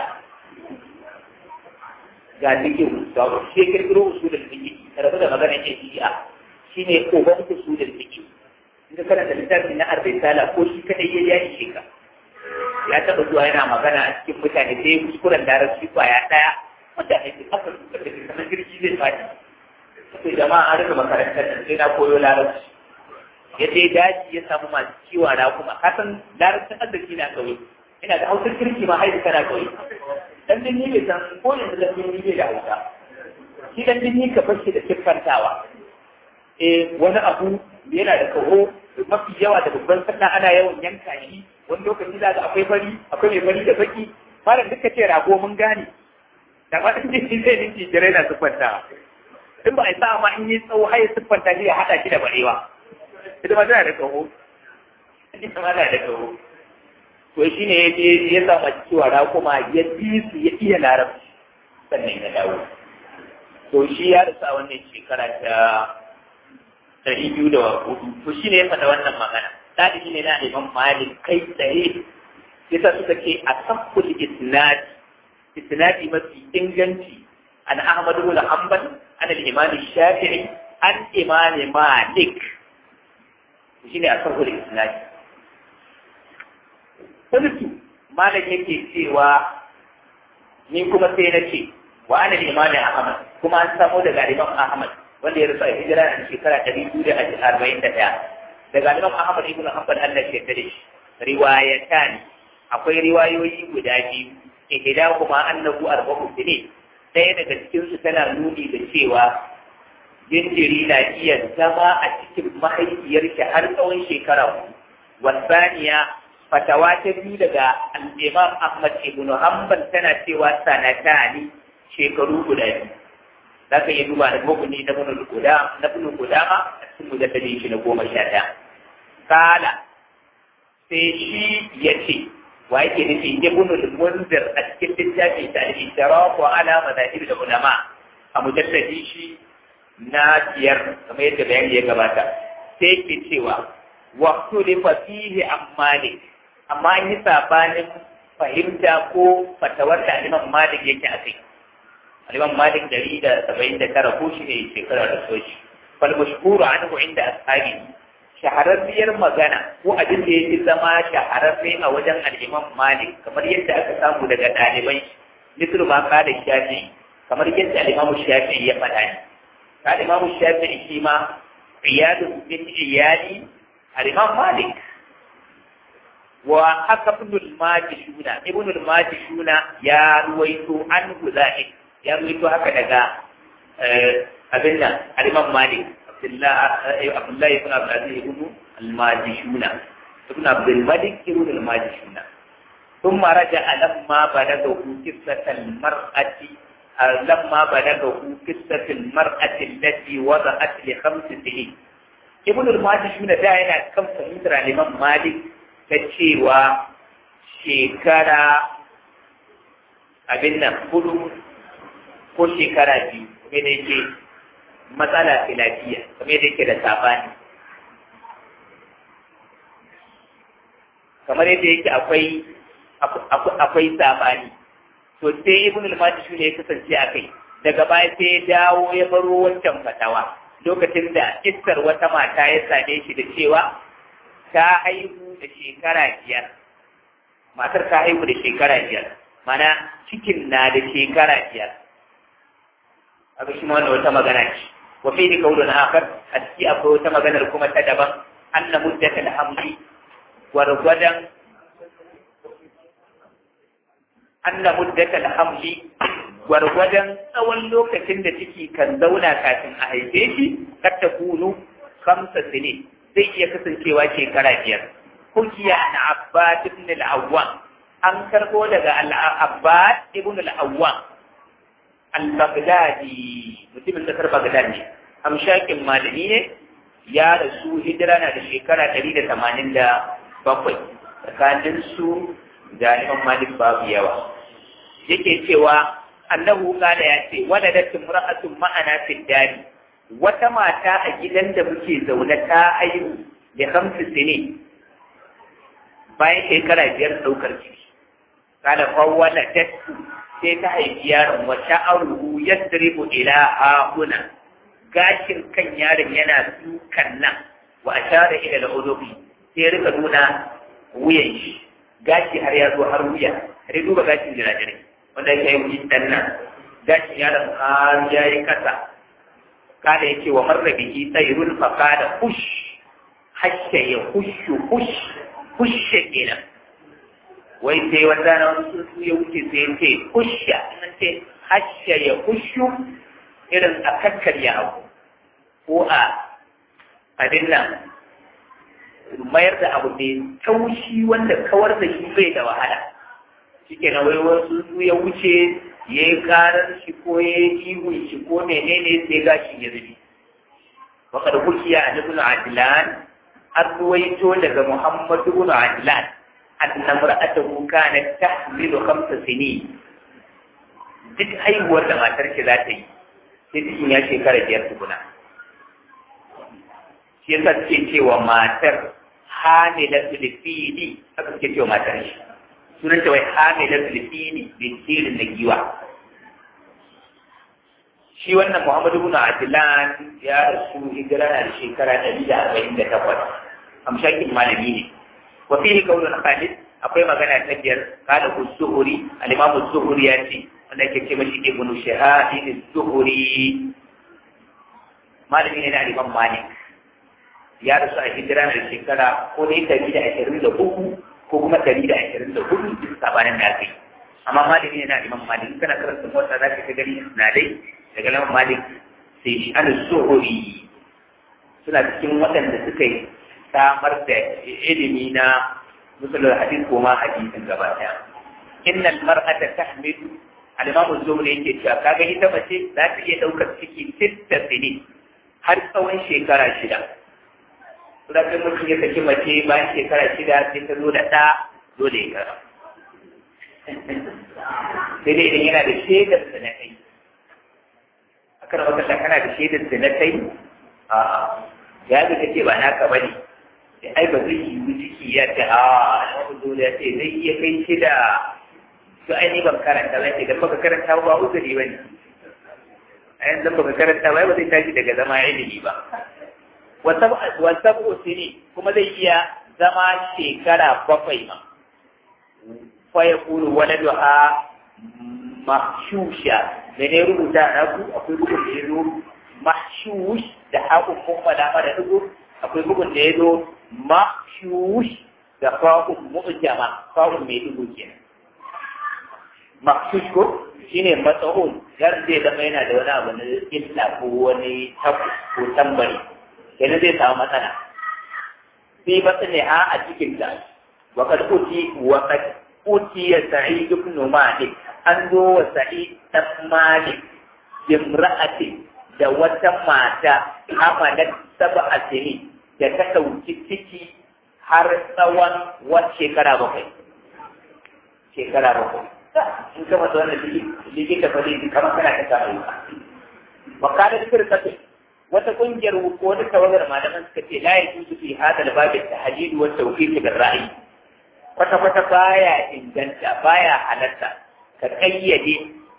A: ga dikin ga shi kirkiro usulul fiqh rabu da magana ce shi'a shine uban usulul fiqh in ka karanta littafin na arba'in ko shi kadai ya yi shi ka ya taɓa zuwa yana magana a cikin mutane sai kuskuren larabci kwaya ɗaya mutane su aka suka da kamar jirgi zai faɗi sai jama'a an rika makarantar nan sai na koyo larabci ya je daji ya samu masu kiwa na kuma kasan larabcin arziki na ƙauye ina da hausar kirki ma haihu kana ƙauye dan dinni bai san ko yanzu dan dinni bai da hausa shi dan dinni ka bar shi da siffantawa eh wani abu yana da kaho mafi yawa da babban sannan ana yawan yanka shi wani lokaci za ga akwai fari akwai mai fari da baki malam duka ce rago mun gane da ma in ji zai ninki jirai na siffantawa in ba a sa ma in yi tsawo har ya siffanta shi ya haɗa shi da barewa ita ma tana da kaho ita ma tana da kaho to shi ne ya je ya samu cewa rakuma ya bi su ya iya larabci sannan ya dawo to shi ya rasa wannan shekara ta ɗari biyu da hudu to shi ne ya faɗa wannan magana ɗalibi ne na imam malik kai tsaye yasa suka ce a sakkul isnadi isnadi mafi inganci an ahmad ibn hanbal an al-imam shafi'i an imam malik shine a sakkul isnadi kullu malik yake cewa ni kuma sai na ce wa ana imam ahmad kuma an samu daga imam ahmad wanda ya rusa hijira a shekara ɗari biyu da arba'in da ɗaya daga Imam Ahmad ibn Hanbal Allah ke tare shi riwayatan akwai riwayoyi guda biyu ihda kuma annahu arba'u sinin ɗaya daga cikin su tana nuni da cewa jinjiri na iya zama a cikin mahaifiyar shi har tsawon shekara wasaniya fatawa ta biyu daga al-Imam Ahmad ibn Hanbal tana cewa sanatani shekaru guda biyu za ka iya duba da mukuni na bin guda na bin gudama a cikin mujaddadin shi na goma sha ɗaya kala sai shi ya ce wa yake nufi ibn al-munzir a cikin littafin ta al-ishraq wa ala madahib da ulama a mujaddadi shi na biyar kamar yadda bayani ya gabata sai ke cewa wa tulifa fihi ammani amma an yi sabanin fahimta ko fatawar da Imam Malik yake a kai Imam Malik dari da saba'in da tara ko shi ne shekarar da soji fal mashhuru anhu inda ashabi shahararriyar magana ko abin da yake zama shahararre a wajen al-Imam Malik kamar yadda aka samu daga ɗaliban misal ma kada shafi kamar yadda al-Imam Shafi'i ya faɗa ne al-Imam Shafi'i shi ma iyadu bin iyali al-Imam Malik wa haka ibn al-Majishuna ibn al-Majishuna ya ruwaito an Zaid ya ruwaito haka daga abin nan al-Imam Malik Abdullah Abdullah ibn Abdul Aziz ibn al-Majishuna ibn Abdul Malik ibn al-Majishuna ثم رجع لما بلغه قصة المرأة لما بلغه قصة المرأة التي وضعت لخمس سنين ابن الماجشون ده yana kan fahimtar Imam Malik ta cewa shekara abin nan hudu ko shekara biyu kuma da yake matsala filafiya kuma da yake da sabani kamar yadda yake akwai akwai sabani to sai ibn al-majid ne ya kasance a kai daga baya sai ya dawo ya baro wancan fatawa lokacin da iskar wata mata ya same shi da cewa ta haihu da shekara biyar matar ta haihu da shekara biyar mana cikin na da shekara biyar aka shi wannan wata magana ce wa fi ni kaulun akhar a ciki akwai wata maganar kuma ta daban anna muddatul hamli gwargwadon anna muddatul hamli gwargwadon tsawon lokacin da ciki kan zauna kafin a haife shi kar ta kunu kamsa sinin zai iya kasancewa shekara biyar hukiya na abbas ibn al-awwam an karbo daga al-abbas ibn al-awwam al-baghdadi mutumin kasar baghdad ne amshakin malami ne ya rasu hijira na da shekara ɗari da tamanin da bakwai tsakanin su da imam malik babu yawa yake cewa annahu kana ya ce waladat imra'atun ma'ana fi dari wata mata a gidan da muke zaune ta aihu da hamsu sinin bayan shekara biyar ɗaukar ciki kada fawwala dattu sai ta haifi yaron wa sha'aruhu yasribu ila hahuna gashin kan yaron yana dukan nan wa ashara ila al-udubi sai rika nuna wuyan shi gashi har ya zo har wuya har duba gashin jirajirai wanda yake yi wuyin dan nan gashin yaron har ya yi kasa kada yake wa marra bihi tsayrun fa kada hush hashe ya hushu hush hushe kenan wai sai wanda na wani tsuntsu ya wuce sai ya ce husha nan ce hashe ya hushu irin a kakkarya abu ko a abin nan mayar da abu mai taushi wanda kawar da shi bai da wahala shi ke wai wasu su ya wuce ya yi karar shi ko ya yi ihun shi ko menene sai gashi ya zubi wakar hukiya a nufin adilan an ruwaito daga muhammadu bin adilan annan ra'atahu kanat tahmilu khamsa sinin duk haihuwar da matar shi za ta yi sai cikin ya shekara biyar tukuna shi yasa suke cewa matar hamila filifini haka suke cewa matar shi sunan ta wai hamila filifini bintirin na giwa shi wannan muhammadu bin adilan ya rasu hijira na da shekara ɗari da arba'in da takwas amshakin malami ne wa fihi qaulun khalid akwai magana ta biyar kada ku zuhuri al-imamu zuhuri ya ce wanda yake ce mashi ibnu shahadin zuhuri malami ne na al-imam malik ya rasu a hijira na shekara ko dai ɗari da ashirin da uku ko kuma ɗari da ashirin da hudu duk sabanin da aka yi amma malami ne na imam malik kana karanta motsa za ka gani na dai daga imam malik sai shi an zuhuri suna cikin waɗanda suka yi samar da ilimi na musulun hadis ko ma hadisin gaba ɗaya innal mar'ata tahmilu al-imam az-zuhri yake cewa kaga ita mace za ta iya ɗaukar ciki sitta sinin har tsawon shekara shida Suratun mutum ya saki mace bayan shekara shida sai ta zo da ɗa dole ya kara. Sai dai idan yana da shaidar da na kai. Aka rama kasa kana da shaidar da na kai? A ya ga kace ba naka bane. Sai ai ba zai yi ciki ya ce a alhamdu dole ya ce zai iya kai shida. To ai ni ban karanta ba idan baka karanta ba uzuri bane. a yanzu baka karanta ba ba zai tashi daga zama ilimi ba wasabu sini kuma zai iya zama shekara bakwai ma fa ya kulu waladuha mahshusha da ne rubuta na ku akwai bugun da ya zo mahshush da haƙun mummala mara dugu akwai bugun da ya zo mahshush da fa'un mu'jama fa'un mai dugu kenan mahshush ko shine matsa'un yar zai zama yana da wani abu na illa ko wani tabu ko tambari kenan zai samu matsala sai batsa ne ha a cikin ta wa kad uti wa kad uti ya sa'id ibn malik an zo wa sa'id dan malik imra'atin da wata mata amalat sab'a sini da ta dauki ciki har tsawon wata shekara bakwai shekara bakwai in ka mata wannan likita fa zai kamar kana ta samu wa kada firqatu wata kungiyar ko wata tawagar malaman suka ce la yajuzu fi hada al-bab at-tahdid wa at-tawfiq bil ra'i kwata kwata baya inganta baya halatta ka kayyade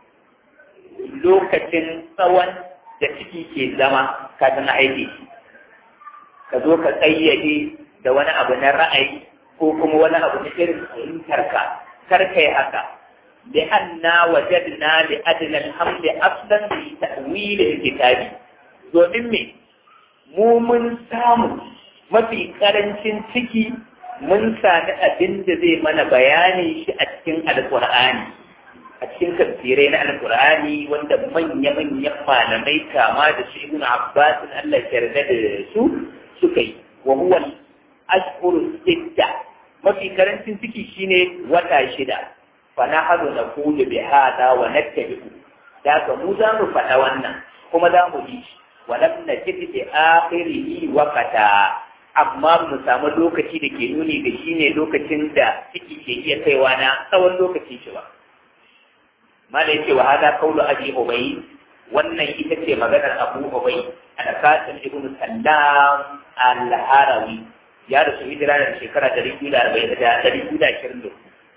A: lokacin tsawon da ciki ke zama kafin aiki ka zo ka kayyade da wani abu na ra'ayi ko kuma wani abu na irin fahimtar ka kar kai haka لأننا وجدنا لأدنى الحمل أصلا في تأويل الكتاب domin me mu mun samu mafi karancin ciki mun sami abin da zai mana bayani shi a cikin alkur'ani a cikin tafsirai na alkur'ani wanda manya-manyan malamai kama da su ibn abbas Allah ya yarda da su suka yi wa huwa ashhuru sitta mafi karancin ciki shine wata shida fa nahadu naqulu bi hada wa nattabi'u da mu za mu faɗa wannan kuma za mu yi shi ولم نجد في آخره وقتا amma mu samu lokaci da ke nuni ga shi ne lokacin da ciki ke iya kaiwa na tsawon lokaci shi ba mala yake wa hada kaulu abi ubay wannan ita ce maganar abu ubay al qasim ibn sallam al-harawi ya rasu hijira da shekara 240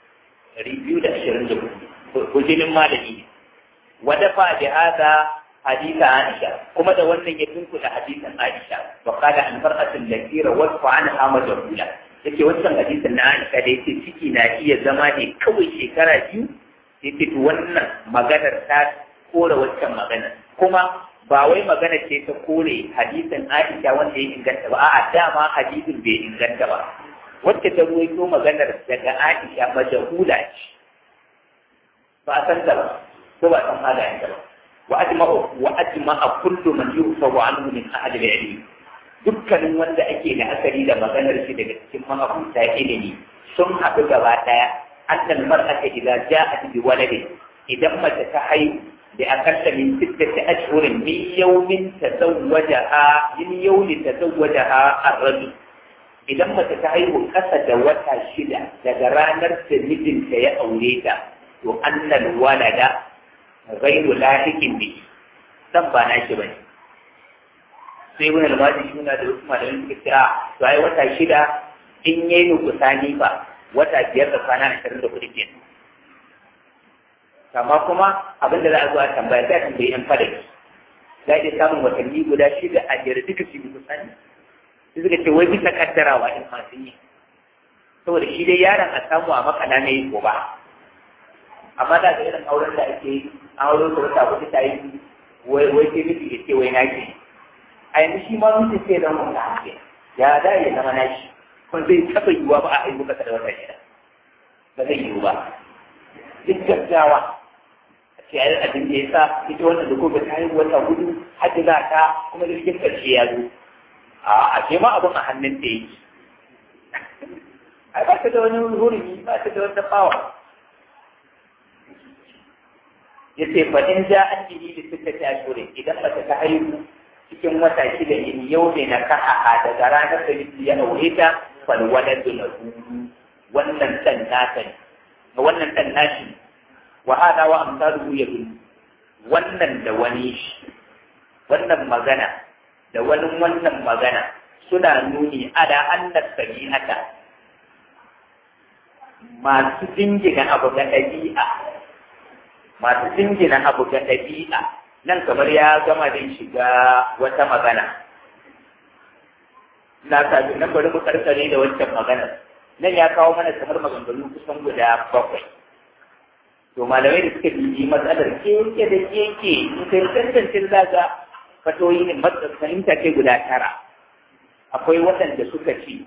A: 224 hujjinin malami wa dafa bi hada حديث عائشة كما ده wannan ya tunkuda hadisin Aisha wa qala an mar'atul lati rawat anha majhula yake wannan hadisin na Aisha da yake ciki na iya zama ne kawai shekara biyu yake to wannan maganar ta kore wancan magana kuma ba wai magana ce ta kore hadisin Aisha wanda ya inganta ba a'a dama hadisin bai inganta ba wacce ta ruwaito maganar daga Aisha majhula ce ba a san ta ba ko ba san halayen ta ba وأجمع وأجمع كل من يغفر عنه من أهل العلم dukkanin wanda ake da asali da maganar shi daga cikin mahabuta ilimi sun haɗu gaba ɗaya annal mar'ata idza ja'at bi waladin idan mace ta haihu da akalla min sittati ashhurin min yawmin tazawwajaha min yawmin tazawwajaha ar-rajul idan mace ta haihu kasa da wata shida daga ranar da mijinta ya aure ta to annal walada غير لاحق به dan ba na shi bane sai wani almaji suna da wasu malamin suka ce a to ai wata shida in yayi nukusani ba wata biyar da kwana ashirin da kuɗi kenan amma kuma abin da za a zo a tambaya sai a tambayi yan fadaki za a iya samun watanni guda shida a jere duka su yi nukusani sai suka ce wai bisa kaddarawa in ma sun yi saboda shi dai yaron a samu a makana na yi ko ba amma da ga irin auren da ake yi auren da wata kuɗi ta yi wai wai ke miji ya ce wai naki a yanzu shi ma mutum sai zama wanda hake ya da ya zama nashi kuma zai taɓa yiwuwa ba a haihu kasa da wata shida ba zai yiwu ba duk gaggawa a ce ai abin da ya sa ita wannan da kuma ta haihu wata hudu hajji za ta kuma jirgin ƙarshe ya zo a ce ma abin a hannun da yake ai ba ta da wani hurumi ba ta da wata bawa yace fa in ja an bihi li sittati ashhurin idan mace ta haihu cikin wata shida in yau ne na kaha daga ranar da miji ya aure ta fal waladu lahu wannan dan nata ne wannan dan nashi wa hada wa amsaluhu yadun wannan da wani shi wannan magana da wani wannan magana suna nuni ada annas sabi'ata masu jingina abu ga ɗabi'a masu jingina abu ga ɗabi'a nan kamar ya gama da shiga wata magana na sabi nan bari mu karkare da wancan magana nan ya kawo mana kamar maganganu kusan guda bakwai to malamai da suka bibi matsalar keke da keke in kai tantance zaga fatoyi ne fahimta ce guda tara akwai waɗanda suka ce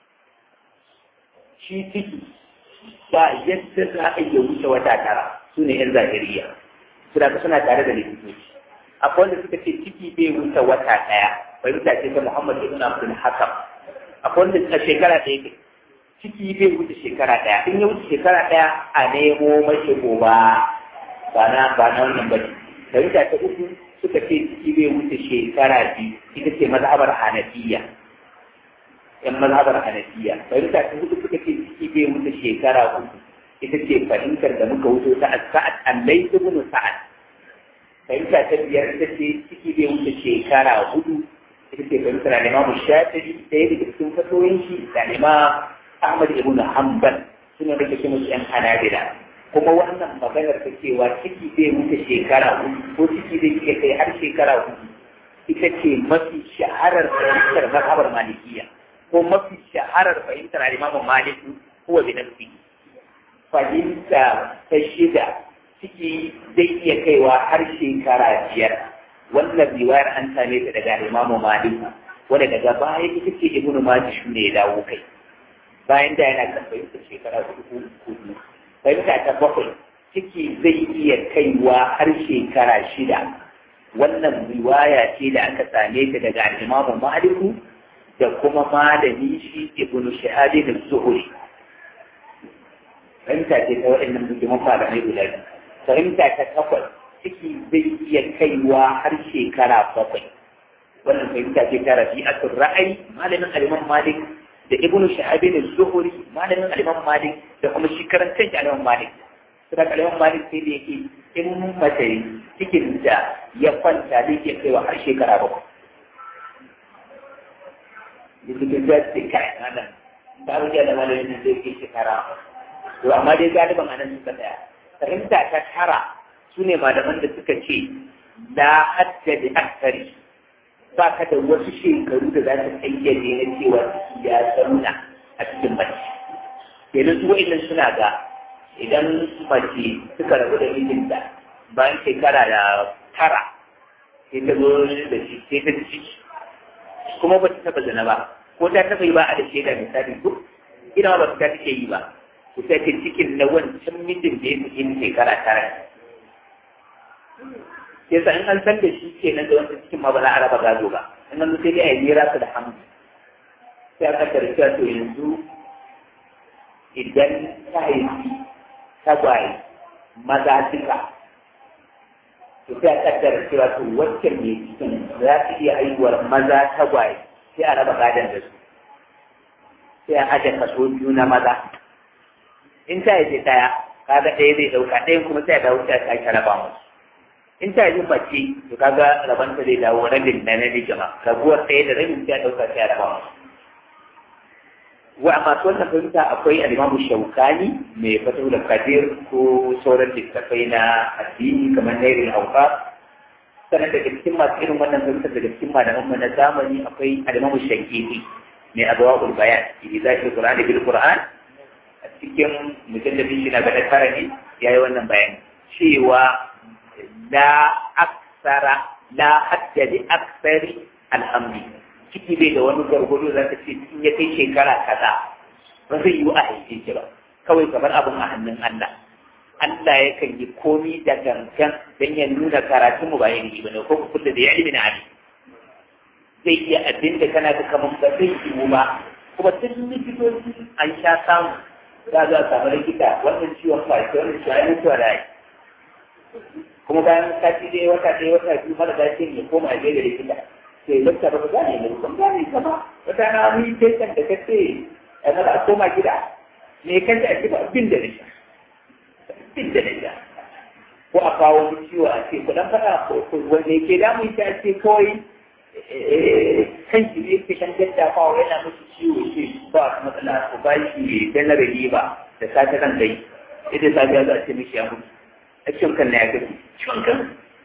A: shi ciki ba yadda za a iya wuce wata tara su ne 'yan zahiriya suna suna tare da likitoci akwai wanda suka ce ciki bai wuce wata ɗaya fahimta ce ta muhammad ibn abdul hakam akwai wanda suka shekara ɗaya ke ciki bai wuce shekara ɗaya in ya wuce shekara ɗaya a nemo mashi goba ba na ba na wannan ba ne fahimta ta uku suka ce ciki bai wuce shekara biyu ita ce mazhabar hanafiya yan mazhabar hanafiya fahimta ta hudu suka ce ciki bai wuce shekara uku ita ce fahimtar da muka wuce ta sa'ad allai ibn sa'ad fahimta ta biyar ita ce ciki bai wuce shekara hudu ita ce fahimtar al-imam shafi'i ɗaya daga cikin fatoyin shi da al-imam ahmad ibn hanbal suna da kake musu yan hanabila kuma wannan maganar ta cewa ciki bai wuce shekara hudu ko ciki zai iya kai har shekara hudu ita ce mafi shaharar fahimtar mazhabar malikiya ko mafi shaharar fahimtar al-Imam Malik huwa bi nafsi fahimta ta shida ciki zai iya kaiwa har shekara biyar wannan riwayar an same ta daga Imam Malik wanda daga baya ita ce Ibn Majah shi ne ya dawo kai bayan da yana kan fahimtar shekara hudu hudu fahimta ta bakwai ciki zai iya kaiwa har shekara shida wannan riwaya ce da aka same ta daga Imam Malik da kuma malami shi ibn shahadi da zuhuri fahimta ce ta waɗannan musulman malamai guda biyu fahimta ta takwas ciki zai iya kaiwa har shekara bakwai wannan fahimta ce ta rabi'atul ra'ayi malamin aliman malik da ibn shahadi da zuhuri malamin aliman malik da kuma shi karan kanshi aliman malik suna aliman malik sai da yake in mace cikin da ya kwanta zai iya kaiwa har shekara bakwai cikin da ce kai nan ta wuce da malamin zai ke shekara to amma dai galiban anan suka tsaya fahimta ta tara su ne malaman da suka ce la hadda da aksari ba ka da wasu shekaru da za su kayyade na cewa ya zauna a cikin mace kenan su wa'annan suna ga idan mace suka rabu da mijinta bayan shekara da tara sai ta zo da shi sai ta ciki kuma ba ta taba zina ba ko ta taba yi ba a da shaida misali duk ina ba ta take yi ba ku sai ta cikin na wancan mijin da ya fi shekara tara yasa in an san da shi ke nan da wancan cikin ma ba za a raba gado ba in an sai dai a yi nera su da hamdu sai aka tarfiya to yanzu idan ta haifi tagwaye maza duka to sai a kaddara cewa to waccan ne cikin za ta iya haihuwar maza tagwaye sai a raba gadon da su sai a aje kaso biyu na maza in ta haifi ɗaya kaga ɗaya zai ɗauka ɗayan kuma sai a dawo sai a sake raba musu in ta haifi mace to kaga rabanta zai dawo rabin na namiji ma raguwar ɗaya da rabin sai a ɗauka sai a raba musu wa masu wannan fahimta akwai alimamu shaukani mai fatu da kadir ko sauran littattafai na addini kamar nairin hauka sannan daga cikin masu irin wannan fahimta daga cikin malaman mu na zamani akwai alimamu shankiti mai abuwa bayan idan za ki qur'ani bil qur'an a cikin mujallabin shi na gada tara ne ya yi wannan bayani cewa la aksara la haddadi aksari alhamdi ciki bai da wani gargado za ta ce in ya kai shekara kaza ba zai yi a haife shi ba kawai kamar abin a hannun Allah Allah yakan yi komi da gangan don ya nuna karatun mu bayan yi bane ko kullu da ya ilmi na ali zai iya abin da kana da kamar ba zai yi ba kuma tun likitoci an sha samu za a samu likita wannan ciwon kwace wannan ciwon ya mutuwa da yi kuma bayan sati ɗaya wata ɗaya wata biyu mara lafiya ya koma a da likita sai dokta ba za ne mai kun gane ka ba wata na wani tekan da kace a mara a koma gida me kan da ake ba bin da nisha bin da nisha ko a kawo wani ciwo a ce ku dan fada wanda ke damu ita a ce kawai kan shi ne ke kan daddafawa yana musu ciwo ce ba matsala ku ba shi dan na ba da sata kan kai ita safiya za a ce mishi ya mutu a ciwon kan na ya gaji ciwon kan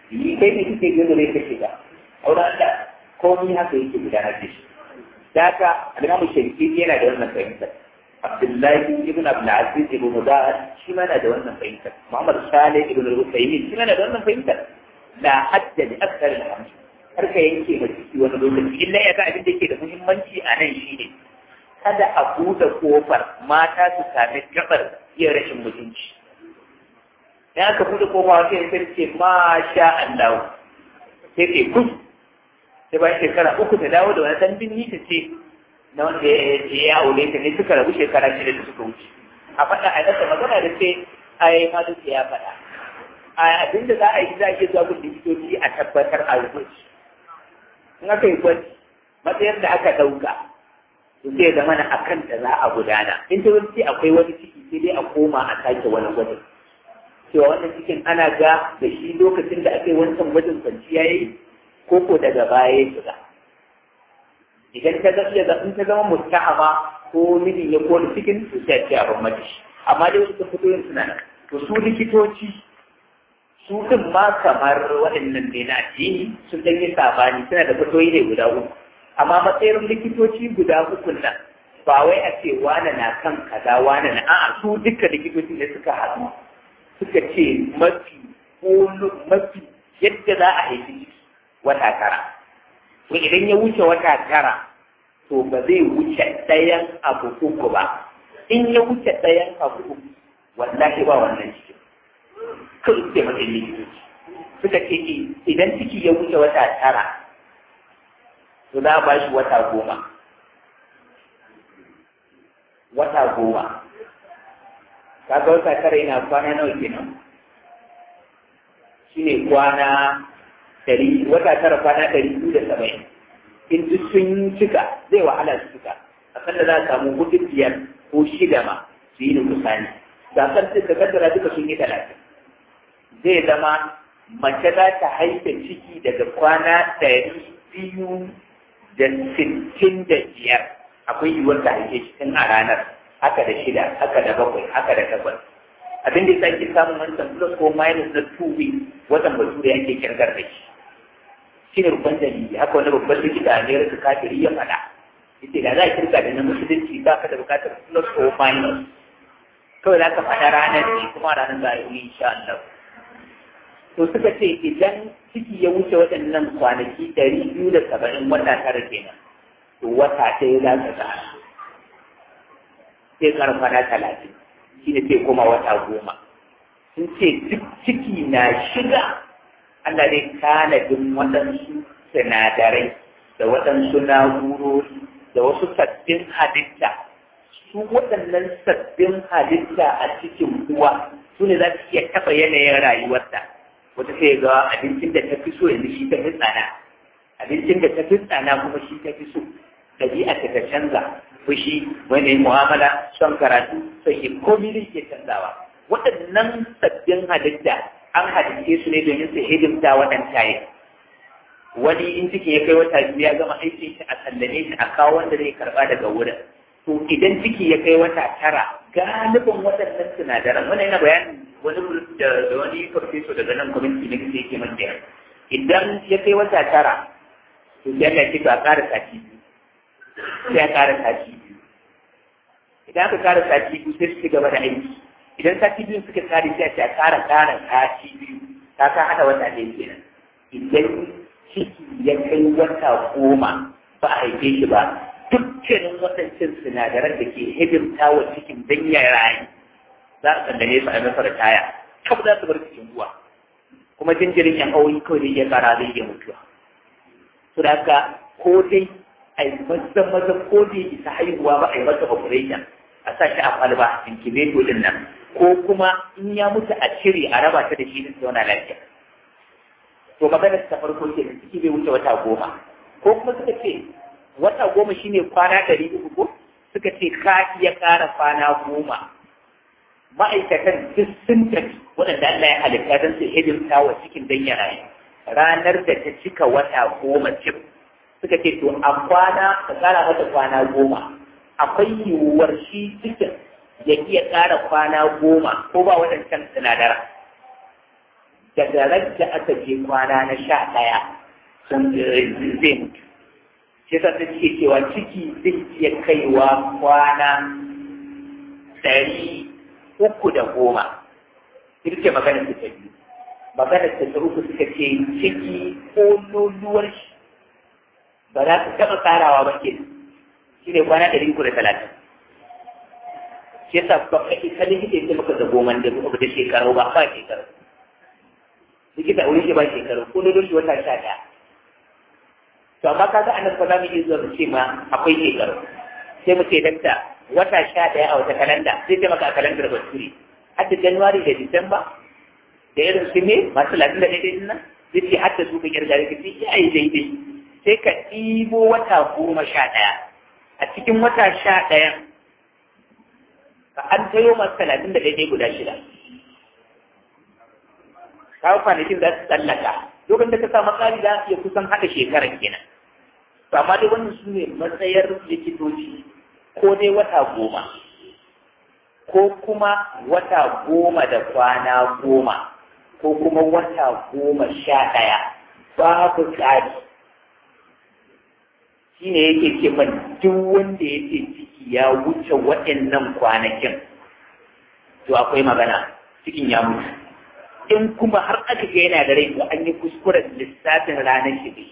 A: yi kai ne kike gano ne kake ga auren Allah komai haka yake gudanar da shi da haka al-Imam Shafi'i yana da wannan fahimtar Abdullahi ibn Abdul Aziz ibn Mubarak shi ma na da wannan fahimtar Muhammad Salih ibn Al-Uthaymeen shi ma na da wannan fahimtar la hadda li akthar al-hamd har ka yanke ma ciki wani lokaci illa ya ga abin da yake da muhimmanci a nan shine kada a buɗe kofar mata su sami gabar yin rashin mutunci in aka buɗe kofa wata ya ce ma sha Allah sai ke kus sai bayan shekara uku ta dawo da wani ɗan binni ta ce na wanda ya aure ta ne suka rabu shekara shida da suka wuce a faɗa a nasa magana da ce ai ma duk ya faɗa a abinda za a yi za a iya zuwa gun likitoci a tabbatar a gwaji in aka yi gwaji matsayar da aka ɗauka to sai zama na akan da za a gudana in ta wani akwai wani ciki sai dai a koma a sake wani gwajin cewa wannan cikin ana ga da shi lokacin da aka yi wancan gwajin kwanciya ya yi ko ko daga baya ya shiga idan ta zama iya in ta zama mustahama ko mijin ya kone cikin to sai a ce a ban mace amma dai wasu fito yin suna nan to su likitoci su din ma kamar waɗannan ne na addini sun ɗan yi sabani suna da fitoyi ne guda uku amma matsayin likitoci guda uku nan ba wai a ce wane na kan kaza wane na a'a su duka likitoci ne suka haɗu suka ce mafi mafi yadda za a haifi ciki wata tara to idan ya wuce wata tara to ba zai wuce ɗayan abu uku ba in ya wuce ɗayan abu uku wallahi ba wannan cikin kan ce matsayin likitoci suka ce idan ciki ya wuce wata tara to za a ba shi wata goma wata goma kaga wata tara yana kwana nawa kenan shi ne kwana ɗari wata tara kwana ɗari biyu da saba'in in duk sun cika zai wahala su cika a kan da za a samu hudu biyar ko shida ma su yi da kusani gasar suka kaddara duka sun yi talatin zai zama mace za ta haifa ciki daga kwana ɗari biyu da sittin da biyar akwai yiwuwar ta haife shi tun a ranar haka da shida haka da bakwai haka da takwas abin da ya sake samun wancan plus ko minus na two weeks watan bature yake kirgar da shi shi ne rubban dalili haka wani babban likita a amerika kafiri ya faɗa yace da za a kirga da na musulunci ba ka da bukatar plus ko minus kawai za ka faɗa ranar ne kuma ranar za a yi insha Allah to suka ce idan ciki ya wuce waɗannan kwanaki ɗari biyu da saba'in wata tara kenan to wata ɗaya za ka tsara sai karfa na talatin shi ne sai koma wata goma sun ce duk ciki na shiga Allah zai tanadin waɗansu sinadarai da waɗansu na'urori da wasu sabbin halitta su waɗannan sabbin halitta a cikin uwa su ne za su iya taɓa yanayin rayuwarta wata sai ga abincin da ta fi so yanzu shi ta fi tsana abincin da ta fi tsana kuma shi ta fi so ɗabi'a ta ta canza fushi wani mu'amala son karatu son yi komi da ke canzawa waɗannan sabbin halitta an halitte su ne domin su hidimta waɗanta yi wani in ciki ya kai wata biyu ya gama aikin shi a sallame shi a kawo wanda zai karɓa daga wurin to idan ciki ya kai wata tara galibin waɗannan sinadaran wannan yana bayanin wani da wani farfeso daga nan kwamiti na kisa yake man idan ya kai wata tara to sai Allah ya ce a ƙara sati biyu sai a ƙara sati biyu idan aka ƙara sati biyu sai su ci gaba da aiki idan sati biyu suka kare sai a ce a ƙara ƙara sati biyu ta ka haɗa wata ɗaya kenan idan ciki ya kai wata goma ba a haife shi ba dukkanin waɗancan sinadaran da ke hidimta wa cikin don ya rayu za a sandane su a masa da taya kaf za su bar cikin ruwa kuma jinjirin yan awoyi kawai da iya kara zai iya mutuwa su da haka ko dai a yi maza maza ko da isa haihuwa ba a yi masa operation a sa shi a kwalba incubator din nan ko kuma in ya mutu a cire a raba ta da shi din zauna lafiya to maganar ta farko ke ciki bai wuce wata goma ko kuma suka ce wata goma shine kwana ɗari uku ko suka ce ka iya ƙara kwana goma ma'aikatan duk sun tafi waɗanda Allah ya halitta don su hidimta wa cikin dan ya rayu ranar da ta cika wata goma cif suka ce to a kwana ka ƙara mata kwana goma akwai yiwuwar shi cikin ya iya ƙara kwana goma ko ba waɗancan sinadara daga rajja aka je kwana na sha ɗaya sun zai mutu shi sa ta ce cewa ciki zai iya kaiwa kwana ɗari uku da goma ita ce magana ta ta biyu magana ta ta uku suka ce ciki ko luluwar shi ba za su taɓa tsarawa ba ke shi ne kwana ɗari uku da talatin shi yasa ba ka isa likita ya ce maka da goma da uku da shekaru ba ba shekaru likita a wurin shi ba shekaru ko lulun shi wata sha ɗaya to amma kaga anan fa za mu iya zuwa mu ce ma akwai shekaru sai mu ce dakta wata sha ɗaya a wata kalanda sai ce maka a kalandar bature har da januwari da disamba da irin su ne masu latin da daidai nan zai ce har da su ka kirga da kace ya yi daidai sai ka ɗibo wata goma sha ɗaya a cikin wata sha ɗaya ka an tayo masu talatin da daidai guda shida kawo kwanakin za su tsallaka lokacin da ka sa matsari za su iya kusan haɗa shekarar kenan to amma dai wannan su ne matsayar likitoci ko dai wata goma ko kuma wata goma da kwana goma ko kuma wata goma sha ɗaya babu tsari shi ne yake ce man duk wanda yake ciki ya wuce waɗannan kwanakin to akwai magana cikin ya mutu in kuma har aka ga yana da rai to an yi kuskuren lissafin ranar shi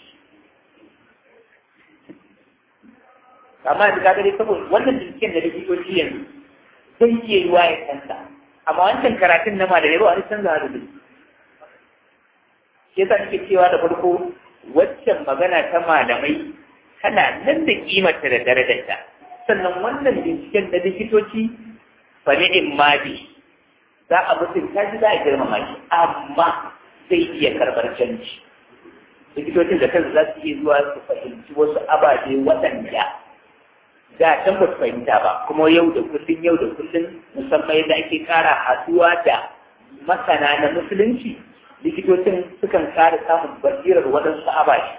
A: amma da kaga dai saboda wannan binciken da likitoci yanzu sai iya yiwa ya canza amma wancan karatun na malamai ba wani canza da duk shi yasa nake cewa da farko waccan magana ta malamai tana nan da kimarta da darajarta sannan wannan binciken da likitoci fa ni'im ma bi za a mutunta shi za a girmama shi amma zai iya karɓar canji likitocin da kansu za su iya zuwa su fahimci wasu ababe waɗanda da can ba su fahimta ba kuma yau da kullum yau da kullum musamman yadda ake kara haɗuwa da masana na musulunci likitocin sukan kara samun basirar waɗansu ababe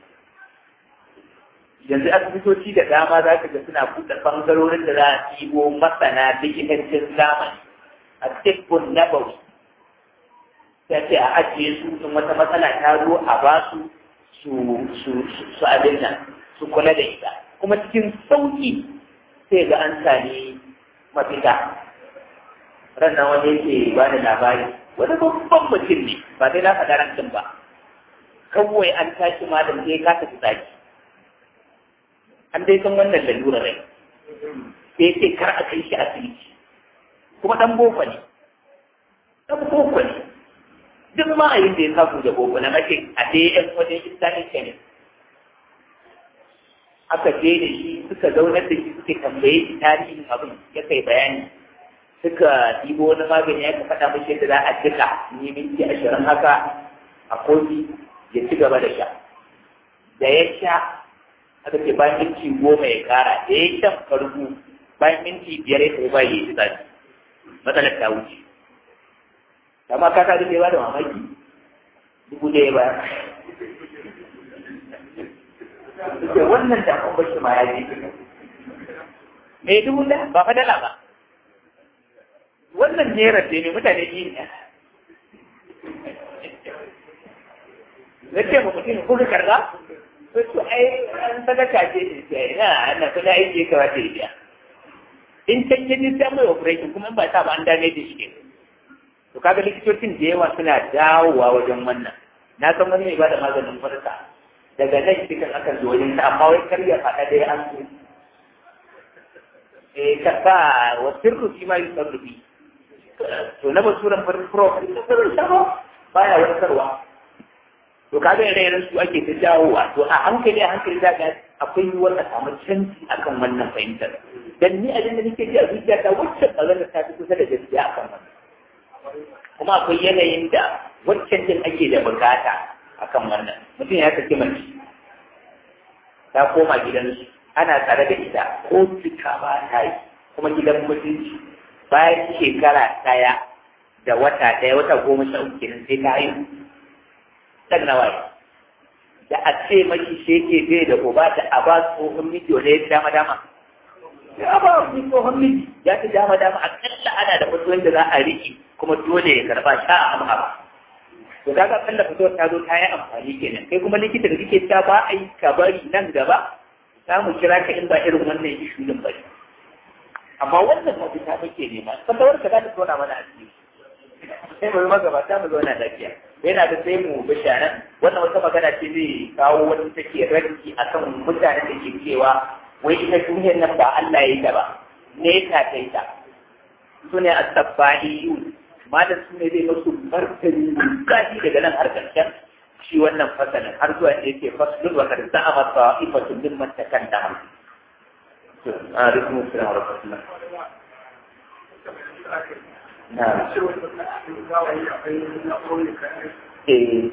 A: yanzu asibitoci da dama za ka ga suna buɗe ɓangarorin da za a ɗibo masana likitancin zamani a tibbun nabawi ta ce a ajiye su in wata matsala ta zo a ba su su abin nan su kula da ita kuma cikin sauki sai ga an sami mafita rannan wani yake ba da labari wani babban mutum ne ba sai na faɗa rancin ba kawai an tashi malam sai ka tafi tsaki an dai san wannan lalura rai sai ce kar a kai shi asibiti kuma ɗan boko ne ɗan boko ne duk ma'ayin da ya samu da boko na mace a dai yan wajen islamic kenan aka je da shi suka zaunar da shi suke tambaye shi tarihin abin ya kai bayani suka ɗibo wani magani ya faɗa mashi yadda za a jika ni minti ashirin haka a kofi ya ci gaba da sha da ya sha aka ce bayan minti goma ya kara da ya shan farko bayan minti biyar ya kai ba ya yi zafi matsalar ta wuce amma ka ka duk ya ba da mamaki dubu da ya bayar da wannan da an bashi ma ya ji me dubu da ba fa dala ba wannan naira ce ne mutane biyu ne na ce ma mutum ko ka karga to to ai an sadaka ce ce ina ana kuma aiki ka wata biya in can yi sai mai operation kuma in ba ta ba an dame da shi to kaga likitocin da yawa suna dawowa wajen wannan na san wani mai bada maganin farka daga nan cikin akan zo wajen ta amma wai kar ya faɗa dai an so eh ka sa wa sirru fi ma yusarru bi to na basuran farin pro da farin sharo baya warkarwa to kaga ire iren su ake ta dawowa to a hankali a hankali za ga akwai yiwuwar a samu canji akan wannan fahimtar dan ni abin da nake ji a zuciya ta wacce kazan ta fi kusa da gaskiya akan wannan kuma akwai yanayin da waccan din ake da bukata akan wannan mutum ya saki mace ta koma gidansu ana tare da ita ko fita ba ta yi kuma gidan mutunci bayan shekara ɗaya da wata ɗaya wata goma sha uku kenan sai ta haihu ɗan nawa da a ce maki sheke bai da uba da a ba tsohon miji wanda ya fi dama dama ya ba wani tsohon miji ya fi dama dama akalla ana da wasu wanda za a riƙe kuma dole ya karɓa sha a amma ba to kaga kalla fitowar ta zo ta yi amfani kenan kai kuma likita da kake ta ba a yi ka bari nan gaba za mu kira ka in ba irin wannan ishu din bari amma wannan mafita muke nema fatawar ka za ta zauna mana a ciki sai mu magabata mu zauna lafiya yana da sai mu bisharan wannan wata magana ce zai kawo wani take ranki akan mutanen da ke cewa wai ita duniyar nan ba Allah ya yi ta ba ne ta ta yi ta su ne asabba'iyun malam su ne zai masu martani kaji daga nan har ƙarshen shi wannan fasalin har zuwa da yake fasalin wa kan za'a masa ifatun min man takanda to a rikin musulun wa rahmatullah na eh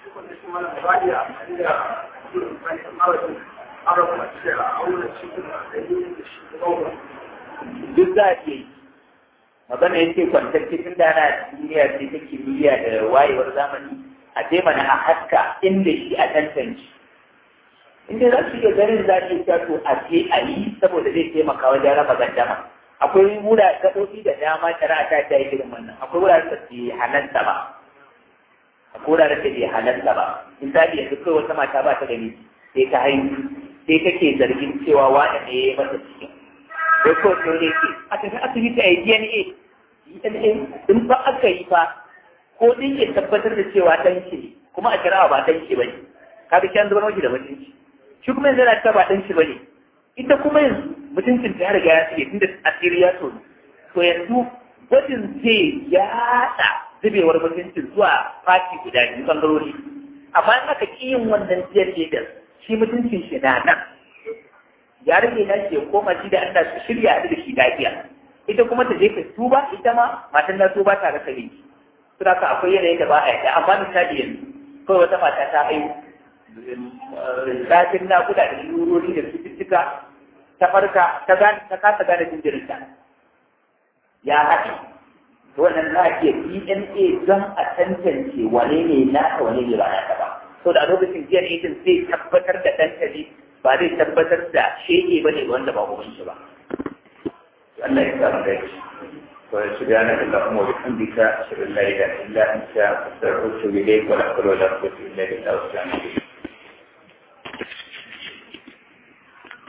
A: duk za a iya yi magana ya ce kwantar cikin da ana duniya ce ta kimiyya da wayewar zamani a je mana a haska inda shi a tantance inda za su iya ganin za su iya to a je a yi saboda zai taimaka wajen raba gaddama akwai wura gaɓoɓi da dama shari'a ta ta yi irin wannan akwai wuraren da ke halatta ba akwai wuraren da ke halatta ba misali yanzu kai wata mata ba ta gani sai ta haihu sai take zargin cewa wani ne ya yi mata cikin sai ko to ne ke a tafi asibiti a yi DNA DNA in ba aka yi fa ko din ya tabbatar da cewa dan shi kuma a kira ba dan shi bane ka bi kan zubar maki da mutunci shi kuma yanzu yana ta ba dan shi bane ita kuma yanzu mutuncin ta riga ya tsige tunda asiri ya tsoro to yanzu gwajin zai yaɗa zubewar mutuncin zuwa fati guda biyu bangarori amma in aka ƙi yin wannan DNA din shi mutuncin shi na nan ya rage na ce koma shi da Allah su shirya da shi lafiya ita kuma ta je ka tuba ita ma matan na tuba ta rasa ne to haka akwai yanayin da ba a yadda amma misali yanzu kawai wata mata ta haihu zafin nakuda da shurori da cututtuka ta farka ta gane ta kasa gane jinjirinta ya haɗe to wannan za a iya DNA don a tantance wane ne naka wane ne ba naka ba so da a lokacin DNA din zai tabbatar da tantance ba zai tabbatar da shege ba ne wanda ba kuma shi ba. Allah ya samu gaci. وسبحانك اللهم وبحمدك أشهد أن لا إله إلا أنت أستغفرك وأتوب إليك ولا حول ولا قوة إلا بالله